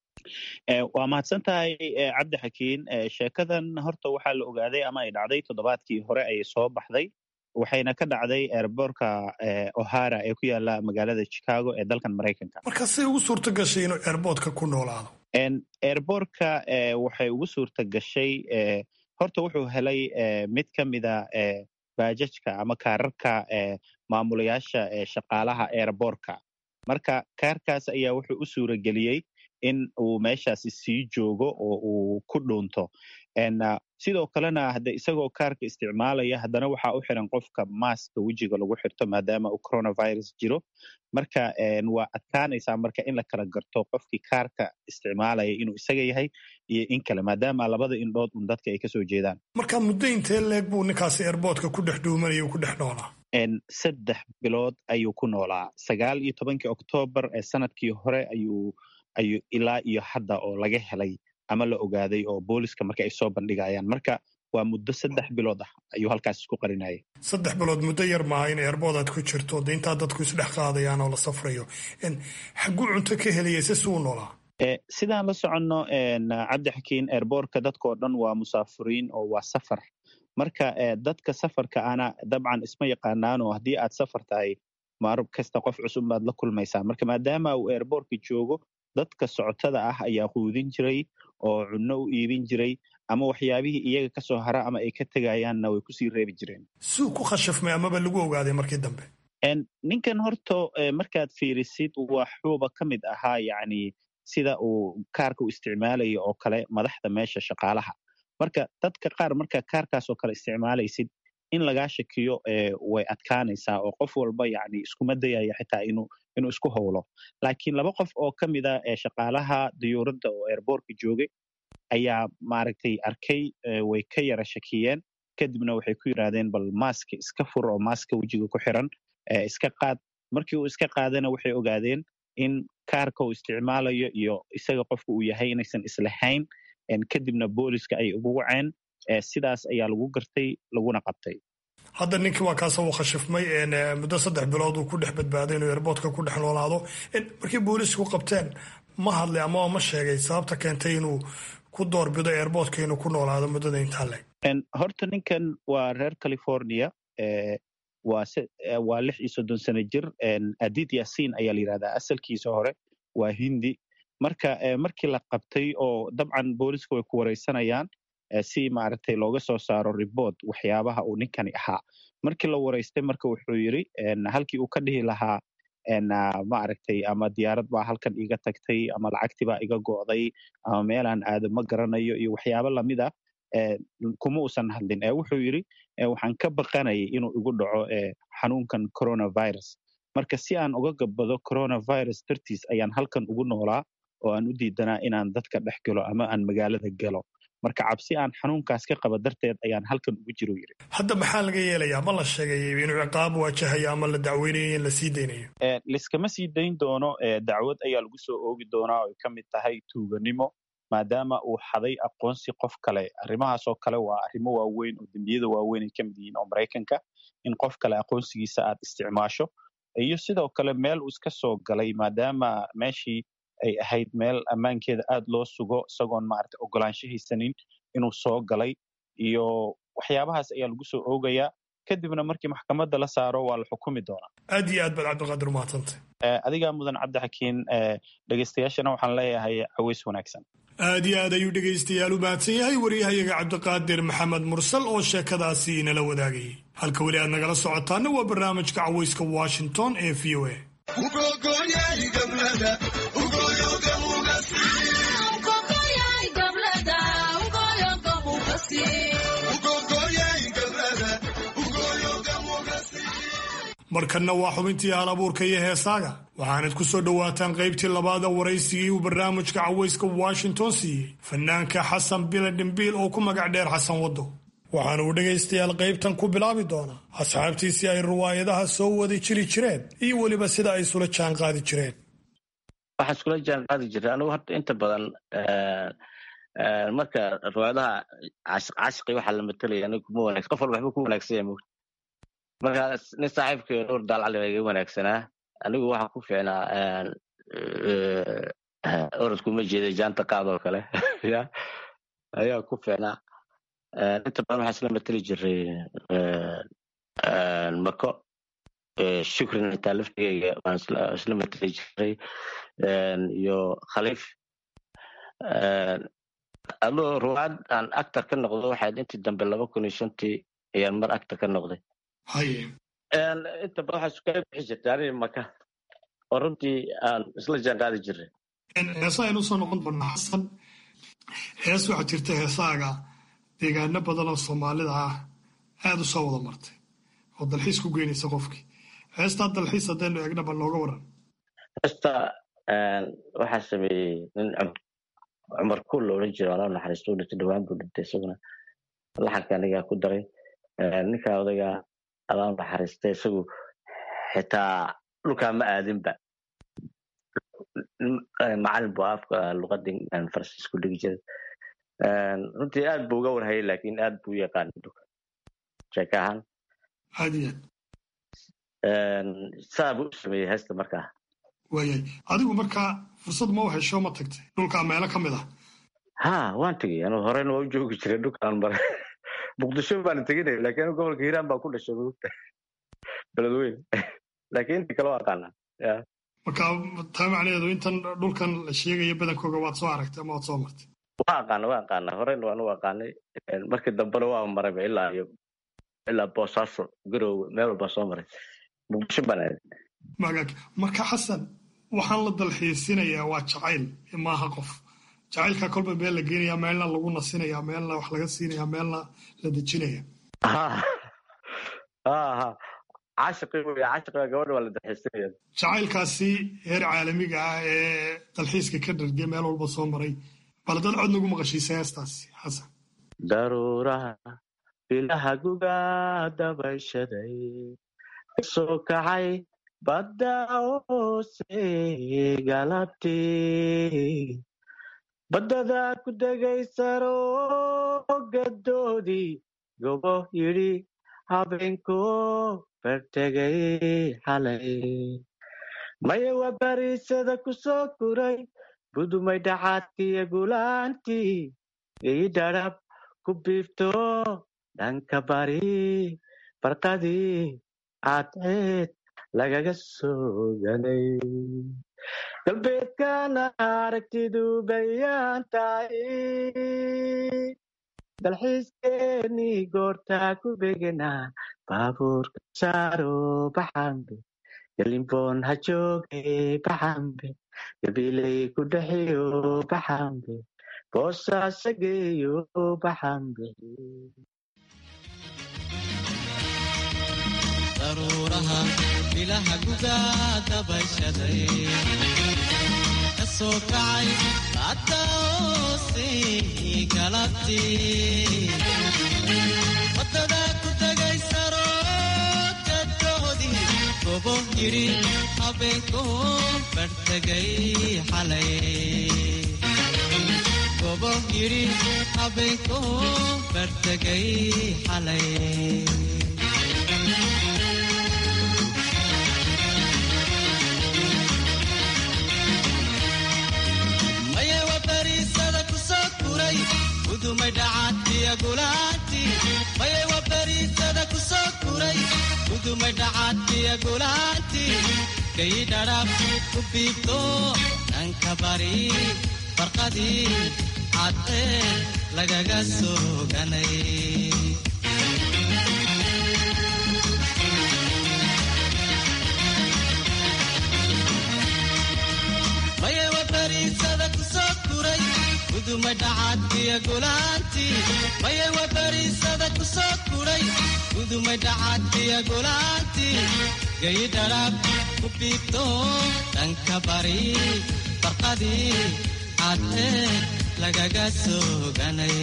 waa mahadsan tahay cabdi xakiin sheekadan horta waxaa la ogaaday ama ay dhacday toddobaadkii hore ayay soo baxday waxayna ka dhacday eerboorka ohara ee ku yaala magaalada chicago ee dalkan maraykanka marka say ugu suurta gashay inuu eerboortka ku noolaado eerboorka waxay ugu suurta gashay horta wuxuu helay mid ka mida baajajka ama kaararka maamulayaasha shaqaalaha eerboorka marka kaarkaas ayaa wuxuu u suura geliyey in uu meeshaasi sii joogo oo uu ku dhuunto sidoo kalena hade isagoo kaarka isticmaalaya haddana waxaa u xiran qofka maaska wejiga lagu xirto maadaama uu coronavirus jiro marka waa adkaanaysaa marka in la kala garto qofkii kaarka isticmaalaya inuu isaga yahay iyo in kale maadaama labada indhood un dadka ay kasoo jeedaan marka muddo intee leeg buu ninkaasi eerboodka ku dhex dhuumanaya ku dhex noolaa saddex bilood ayuu ku noolaa sagaal iyo tobankii oktoobar ee sanadkii hore ayuu ayuu ilaa iyo hadda oo laga helay ama la ogaaday oo booliska marka ay soo bandhigayaan marka waa muddo saddex bilood ah ayuu halkaas isku qarinayay saddex bilood muddo yar maaha in eerbood aad ku jirto de intaa dadku isdhex qaadayaan oo la safrayo xaguu cunto ka helaya si suu noolaa sidaan la soconno cabdi xakiin eerboorka dadkao dhan waa musaafiriin oo waa safar marka dadka safarka ana dabcan isma yaqaanaanoo haddii aad safar tahay maarub kasta qof cusub baad la kulmaysaa marka maadaama uu eerboorka joogo dadka socotada ah ayaa quudin jiray oo cunno u iibin jiray ama waxyaabihii iyaga ka soo hara ama ay ka tegayaanna way kusii reebi jireen suu ku khashafmay amaba lagu ogaaday markii dambe ninkan horta markaad fiirisid waxuuba ka mid ahaa yacni sida uu kaarka u isticmaalayo oo kale madaxda meesha shaqaalaha marka dadka qaar marka kaarkaas oo kale isticmaalaysid in lagaa shakiyo way adkaanaysaa oo qof walba yani iskuma dayaya xitaa inuu inuu isku howlo laakiin laba qof oo ka mid a shaqaalaha diyuuradda oo eerboorka joogay ayaa maaragtay arkay way ka yara shakiyeen kadibna waxay ku yidhahdeen bal maaska iska fur oo maaska wejiga ku xiran iska qaad markii uu iska qaadana waxay ogaadeen in kaarka uu isticmaalayo iyo isaga qofka uu yahay inaysan islahayn kadibna booliska ay ugu waceen sidaas ayaa lagu gartay laguna qabtay hadda ninkii waa kaasa uu khashifmay muddo saddex bilood uu ku dhex badbaaday inuu eerboodka ku dhex noolaado markii boolisku qabteen ma hadlay ama ma sheegay sababta keentay inuu ku doorbido eerboodka inuu ku noolaado muddada intaa leg horta ninkan waa reer california waa lix iyo soddon sano jir adid yasin ayaa la yidhahdaa asalkiisa hore waa hindi marka markii la qabtay oo dabcan booliska way ku wareysanayaan si maaragtay looga soo saaro ribort waxyaabaha uu ninkani ahaa markii la wareystay marka wuxuu yidri halkii uu ka dhihi lahaa ma aragtay ama diyaarad baa halkan iga tagtay ama lacagtii baa iga go'day ama meelaan aado ma garanayo iyo waxyaabo lamid ah kuma uusan hadlin wuxuu yidhi waxaan ka baqanayay inuu igu dhaco xanuunkan coronavirus marka si aan uga gabbado coronavirus dartiis ayaan halkan ugu noolaa oo aan u diidanaa inaan dadka dhex galo ama aan magaalada galo marka cabsi aan xanuunkaas ka qaba darteed ayaan halkan ugu jiro yiri hadda maxaa laga yeelayaa ma la sheegay inuu ciqaab waajahayo ama la dacweynayo in la sii daynayo liskama sii dayn doono dacwad ayaa lagu soo oogi doonaa oo ay ka mid tahay tuuganimo maadaama uu xaday aqoonsi qof kale arrimahaasoo kale waa arrimo waaweyn oo dembiyada waaweyn ay ka mid yihiin oo maraykanka in qof kale aqoonsigiisa aad isticmaasho iyo sidoo kale meel uu iska soo galay maadaama meeshii ay ahayd meel ammaankeeda aad loo sugo isagoon maarata ogolaansho haysanin inuu soo galay iyo waxyaabahaas ayaa lagu soo oogayaa kadibna markii maxkamadda la saaro waa la xukumi doonaa aad iyo aad baad cabdiqaadir umahadsantay adigaa mudan cabdixakiin dhegeystayaashana waxaan leeyahay caweys wanaagsan aad iyo aad ayuu dhegaystayaal u mahadsan yahay waryahayaga cabdiqaadir maxamed mursal oo sheekadaasi inala wadaagayay halka weli aad nagala socotaana waa barnaamijka caweyska washington ee v o a markanna waa xubintii hal abuurka iyo heesaaga waxaanad ku soo dhowaataan qaybtii labaada waraysigii uu barnaamijka caweyska washington siiyey fanaanka xasan bile dhimbiil oo ku magac dheer xasan waddo waxaana uu dhegaystayaal qaybtan ku bilaabi doonaa asxaabtiisii ay riwaayadaha soo wadi jiri jireen iyo weliba sida ay isula jaan qaadi jireen waxaan iskula jaan qaadi jiray anigu horta inta badan marka riwaayadaha cashqi waxaa la matelaya aniga kuma wanaagsan qof walba waxba ku wanaagsan yahay mogta marka nin saaxiibkay nuur daalcali baa iga wanaagsanaa anigu waxaa ku fiicnaa orodkuma jeeda jaanta qaadoo kale ya ayaa ku fiicnaa inta badan waxaa isla mateli jiray mako shukrin intaa laftigeyga waan isla mateli jiray iyo khaliif adoo ruwaad aan actor ka noqdo waxaad intii dambe laba kun iyo shantii ayaan mar actor ka noqday inta badan waxaa iskaga bixi jirtay aniga maka oo runtii aan isla jaan qaadi jiray heesa aynu soo noqon doonaa xasan hees waxaa jirta heesaaga deegaano badan oo soomaalida ah aad u soo wada martay oo dalxiis ku geynaysa qofkii heestaa dalxiis haddaynu eegnaba nooga waran heesta waxaa sameeyey nin cumar kuul la odhan jira alaa naxariisto u dhintay dhawaan buu dhintay isaguna laxanka anigaa ku daray ninka odayga alaa naxariista isagu xitaa dhulkaa ma aadinba macalin bu afka luqadii faransiisku dhigi jiray runtii aad buu uga warhayay laakiin aad buu u yaqaana dhulka sheeka ahaan saa buu u sameeyey heesta markaa waayay adigu markaa fursad ma u hesho ma tagtay dhulkaa meelo ka mid ah ha waan tegey anu horena waa u joogi jiray dhulkaan mare muqdisho baana teginaya lakin anu gobolka hiiraan baa ku dhashay mugta beledweyn laakiin intii kale waa aqaanaa ya marka taa macnaheedu intan dhulkan la sheegaya badankooga waad soo aragtay ama waad soo martay waa aqaana waa aqaana horena waanu aqaanay markii dambena waa marayba ilaa iyo ilaa boosaaso garowe meel walbaa soo maray muqdisho baan aaday magaag marka xasan waxaan la dalxiisinayaa waa jacayl maaha qof jacaylkaa kolba meel la geenaya meelna lagu nasinaya meelna wax laga siinaya meelna la dejinaya jacaylkaasi heer caalamiga ah ee dalxiiska ka dharge meel walba soo maray bal dad cod nagu maqashiisa heestaasi xasan daruuraha bilaha guga dabayshaday kasoo kacay badda hoose galabtii baddada ku degaysaro gadoodii gobo yidhi habeenko bartegay xalay maya waa bariisada ku soo kuray budumay dhacaadkiiyo gulaantii ii dhadhab ku biifto dhanka bari barqadii cadceed lagaga sooganay galbeedkana aragtidu bayaan tahay dalxiiskeenii goortaa ku begenaa baabuurka saaro baxambe galimboon ha jooge baxambe gabiley ku dhexiyo baxambe boosaasa geeyo baxambe daruuraha bilaha gugaa dabayshaday ka soo kacay hadda oosii galabtii wadada ku tagay saroodkadoodii gobo yidhi habeenkoo bartegay xalay gobo yidhi habeenkoo bartegay xalay mayewa bariisada ku soo kuray gudumay dhacaadkiya gulaanti mayewa bariisada ku soo kuray gudumay dhacaadkiya gulaanti kayi dhadhaab ku biibto dhanka bari barqadii cadee lagaga soo ganay mayewa bariisada ku soo kuray gudumay dhacaadkiya gulaanti mayewa bariisada ku soo kuray gudumay dhacaadkiya gulaanti gayi dhadhaab ku biibto dhanka bari barqadii cadee lagaga soo ganay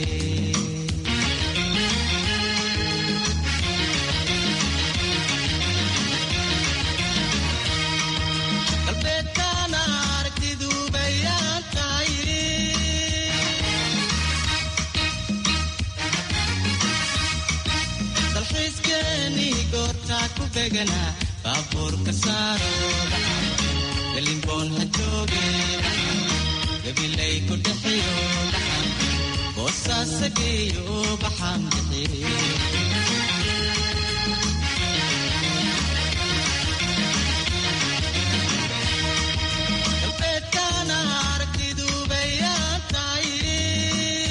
galbeedkaana aragtidu bayaan tahay dalxiiskeeni goortaa ku beganaa baabuurka saaro galimboon ha jooge gabilay ku dhexiyo baxan boosaasa geeyo baxan bixiyo galbeedkaana aragtidu bayaan tahay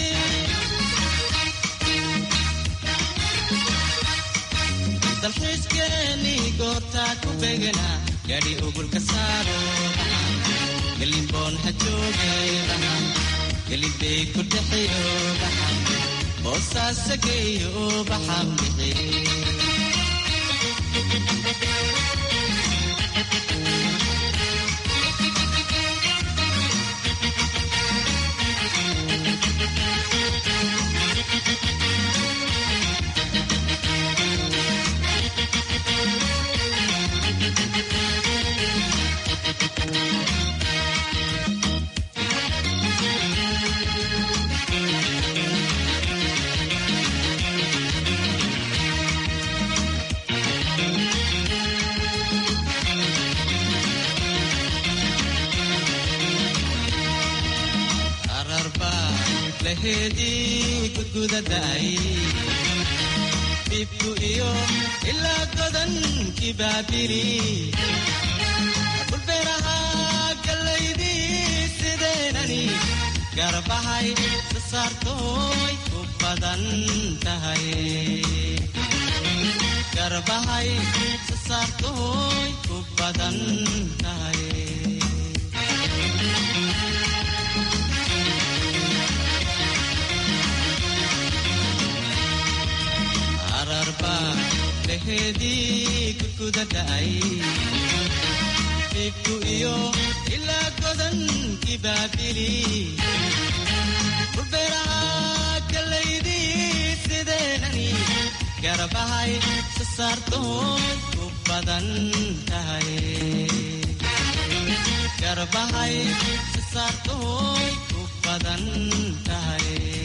dalxiiskeeni goortaa ku beganaa gaadhi ugulka saaro galimboon ha jooge baxan galibey ku dhexiyo baxan boosaasa geeyo baxan bixiyo ararba laheedii gudgudaday dhibku iyo ilaa godankii baabiri dhulbeeraha gallaydii sideenani garbahay sasaartooy ku badan tahay garbahay sasaartooy ku badan tahay ararba laheedii gudgudaday dhibku iyo ilaa godankii baabili dhulbeeraha gallaydii sideenani garbahay sasaartooy ku badan tahay garbahay sasaartooy ku badan tahay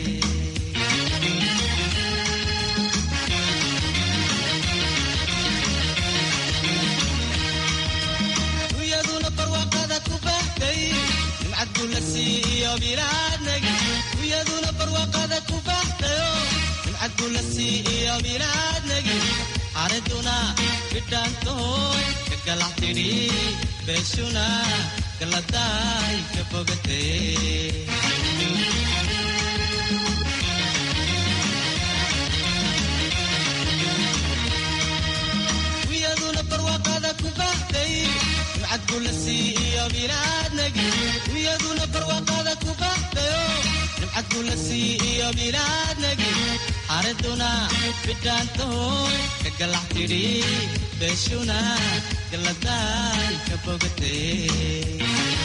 uyaduna barwaaqada ku bahtay nimcad gulasii iyo bilaadnagi uyaduna barwaaqada ku bahtayo nimcad gulasii iyo bilaadnagi xariduna bidhaantooy ka galax tidhi beeshuna galadaay ka bogatay uyaduna barwaaqada ku bahtay bilaadnagi xaraduna bidhaantahoy ka galax tidhi beeshuna galaday ka bogatay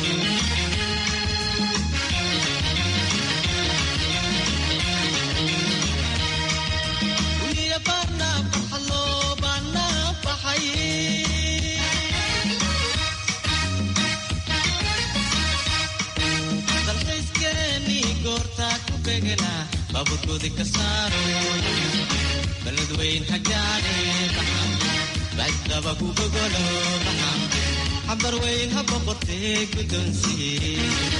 baburkoodi ka saaro balad weyn hagaane baydaba ku gogolo xambar weyn ha boqortee guddoonsiye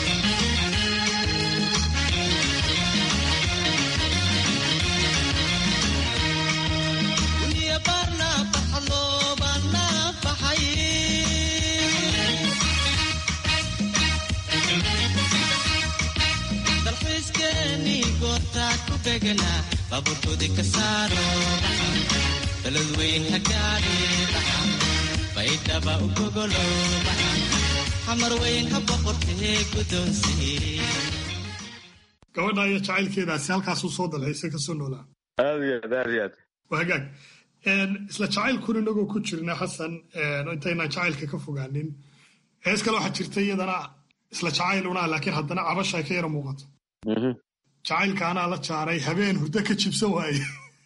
baburkoodi ka saaro balad weyn hagaane baydhaba u gogolo xamar weyn ha boqortee guddoonsiye gabadha iyo jacaylkeedaasi halkaasuu soo dalxiisay kasoo noolaa aad iyo aad aad iyo aad waa hagaag isla jacaylkuna inagoo ku jirna xasan intaynaan jacaylka ka fogaanin hees kale waxaa jirta iyadana isla jacayl unaa laakiin haddana cabasha ay ka yara muuqato jacaylka anaa la jaaray habeen hurdo ka jibsan waaye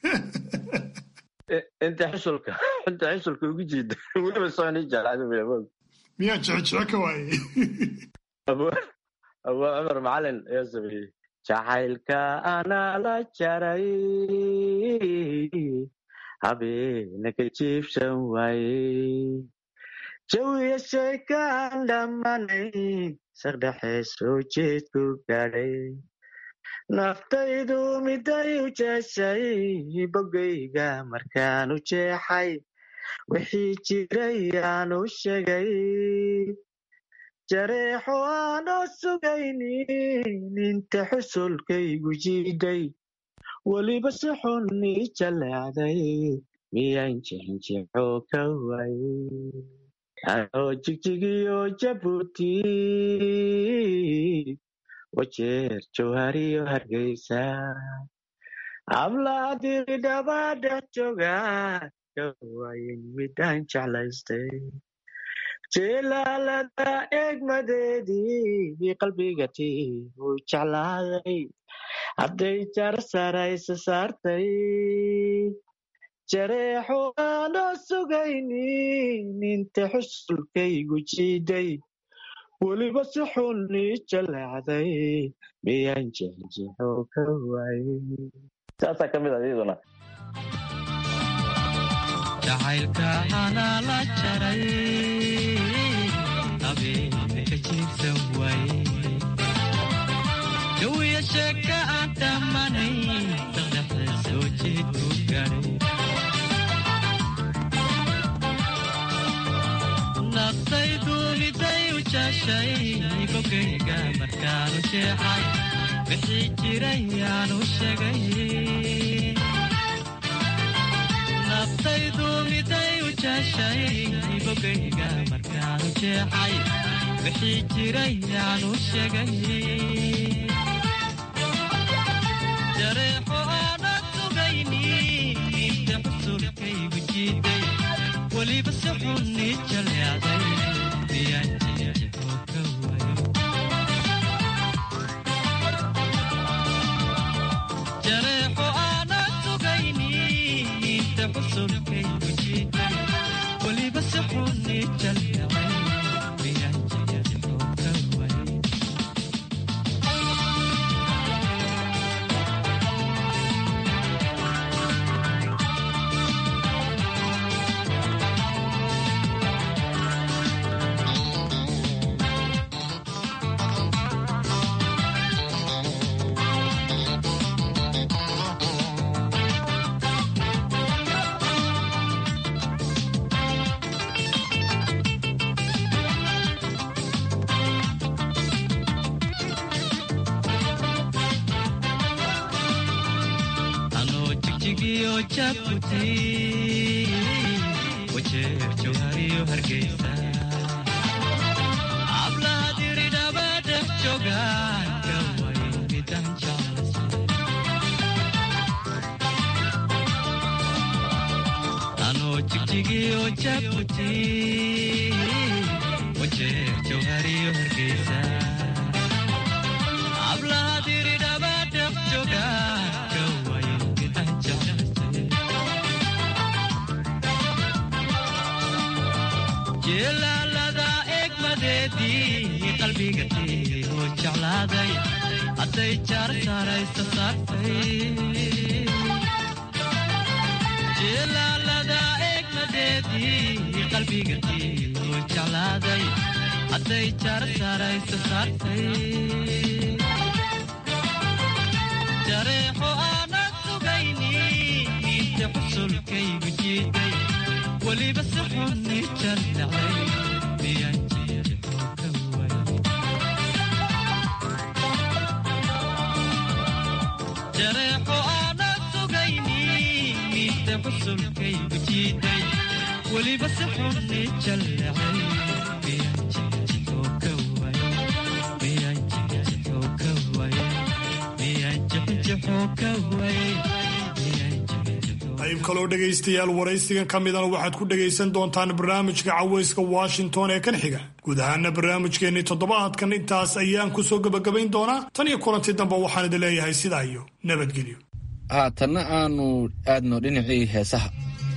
inta xusulka inta xusulka ugu jiida weliba sooni jeclaa miyaa jecejece ka waaye abu cumar macalin ayaa sameeyey jacaylka anaa la jaray habeena ka jiibsan waaye jawiya sheekaan dhammanay saqdhexe soo jeedku gaadhay naftaydu miday u jeeshay bogayga markaan u jeexay wixii jiray aan u sheegay jareexo aanoo sugaynin inta xusulkaygu jiiday weliba si xun ii jaleecday miyaan jexinjexo ka waayey anoo jigjigiyo jabuuti wajeer jawhariyo hargeysa hablaadiri dhaba dhex jooga kawayin midaan jeclaystay jilaalada eegmadeedii qalbigati uu jeclaaday hadday jar saraysa saartay jareexo aanoo sugaynin inta xusulkaygu jiiday weliba si xun ii jaleecday miyaan jexjexo ka waayey saasaa ka mid ah iyaduna jacaylka anaa la jaray habeena ka jiibsan waaye jawiya sheeka aan dhammanay saqdhexe soo jeedku gaadhay naftaydu miday u jaashay bogayga markaanu jeexay wixii jiray aanu sheegay naftaydu miday u jaashay bogayga markaanu jeexay wixii jiray aanu sheegay jareexo aanad sugayni inta xusulkaygu jiiday weliba si xun ii jaleecday miyaan jexjexo ka waayo jareexo aanad sugayni inta xusulkaygu jiiday weliba si xun ii jaleecday miyaan jexjexo ka waayo anoo jigjigiyo jabuuti wajeer jawhariyo hargeysa hablaha diridhaba dhex joogaan kawayn midaan jeclaysay iyo jabuuti wajeer jawhariyo hargeysa hablaha diridhaba dhaqjoga gawayo midaan jeclaystay jeelaalada egmadeedii qalbiga tiioo jeclaaday hadday jaar saaraysa saartay jeelaalada egmadeedii qalbiga tiioo jeclaaday hadday jaar saaraysa saartay jareexo aanan sugayni inta xusulkaygu jiiday weliba si xunni jallacay miyaan jeexo ka waayay jareexo aanan sugayni inta xusulkaygu jiiday weliba si xunni jallacay miyaan jeexo ka waayay miyaan jeexo ka waayay miyaan jeexo ka waayay qayb kaloo dhegaystayaal waraysigan ka midana waxaad ku dhegaysan doontaan barnaamijka cawayska washington ee kan xiga guud ahaana barnaamijkeennii toddobaadkan intaas ayaan ku soo gebagabayn doonaa tan iyo kulanti dambe waxaan idin leeyahay sidaa iyo nabadgelyo haatanna aanu aadno dhinacii heesaha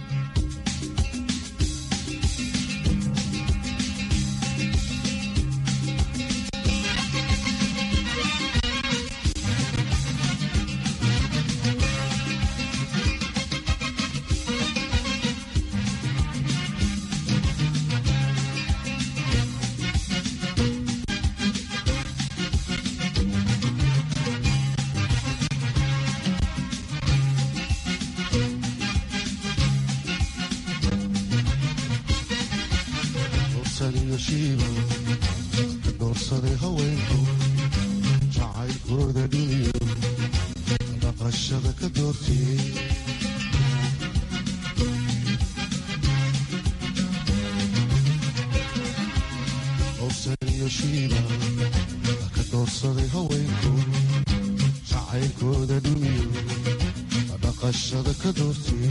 doorsaday haweenku jacaylkooda dhiniyo dhaqashada ka doortiyey owsaniyo shiiba ka doorsaday haweenku jacaylkooda dhiniyo dhaqashada ka doortiyey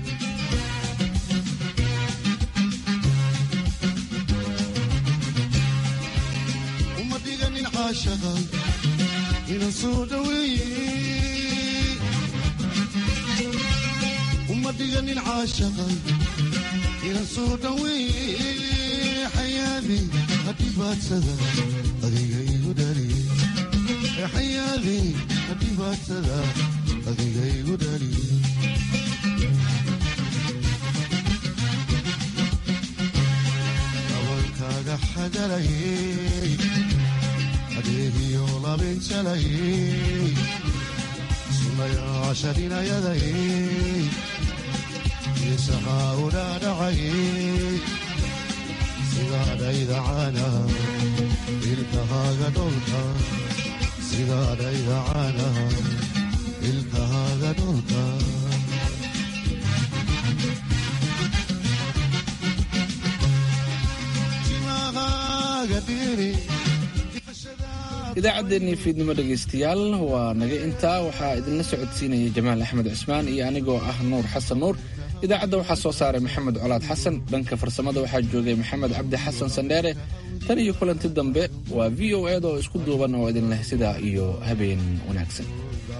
inan soo dhaweeye uma dhiganin caashaqa inan soo dhaweeye xayaadi hadhibaadsada adiga igu dhaliye xayaadi hadhibaadsada adiga igu dhaliye abankaaga xagalayey adeegiyo labinjalayey sunayaasha dhinayadayey isahaa u dhaadhacayey sidaadhayda caana ilkahaaga dholka sidaadhayda caana ilkahaaga dholka timahaaga dhiri idaacaddeenii fiidnimo dhegaystayaal waa naga intaa waxaa idinla socodsiinaya jamaal axmed cusmaan iyo anigoo ah nuur xasan nuur idaacadda waxaa soo saaray maxamed colaad xasan dhanka farsamada waxaa joogay maxamed cabdi xasan sandheere tan iyo kulanti dambe waa v o eda oo isku duuban oo idin leh sidaa iyo habeen wanaagsan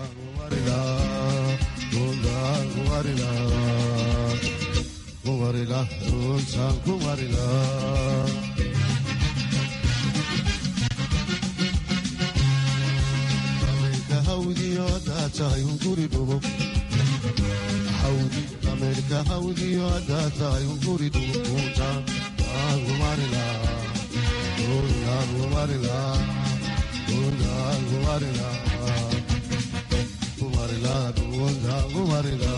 ameerika hawdiyo haddaa tahay unguri dhuukunta aangumarila aangumarila aangumarila kumarila dhuunta aangumarila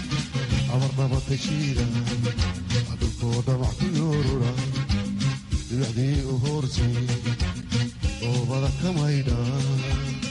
amarnaba tashiida dhulkoo dhamac ku yoorura dibacdii u hoortay oobada ka maydha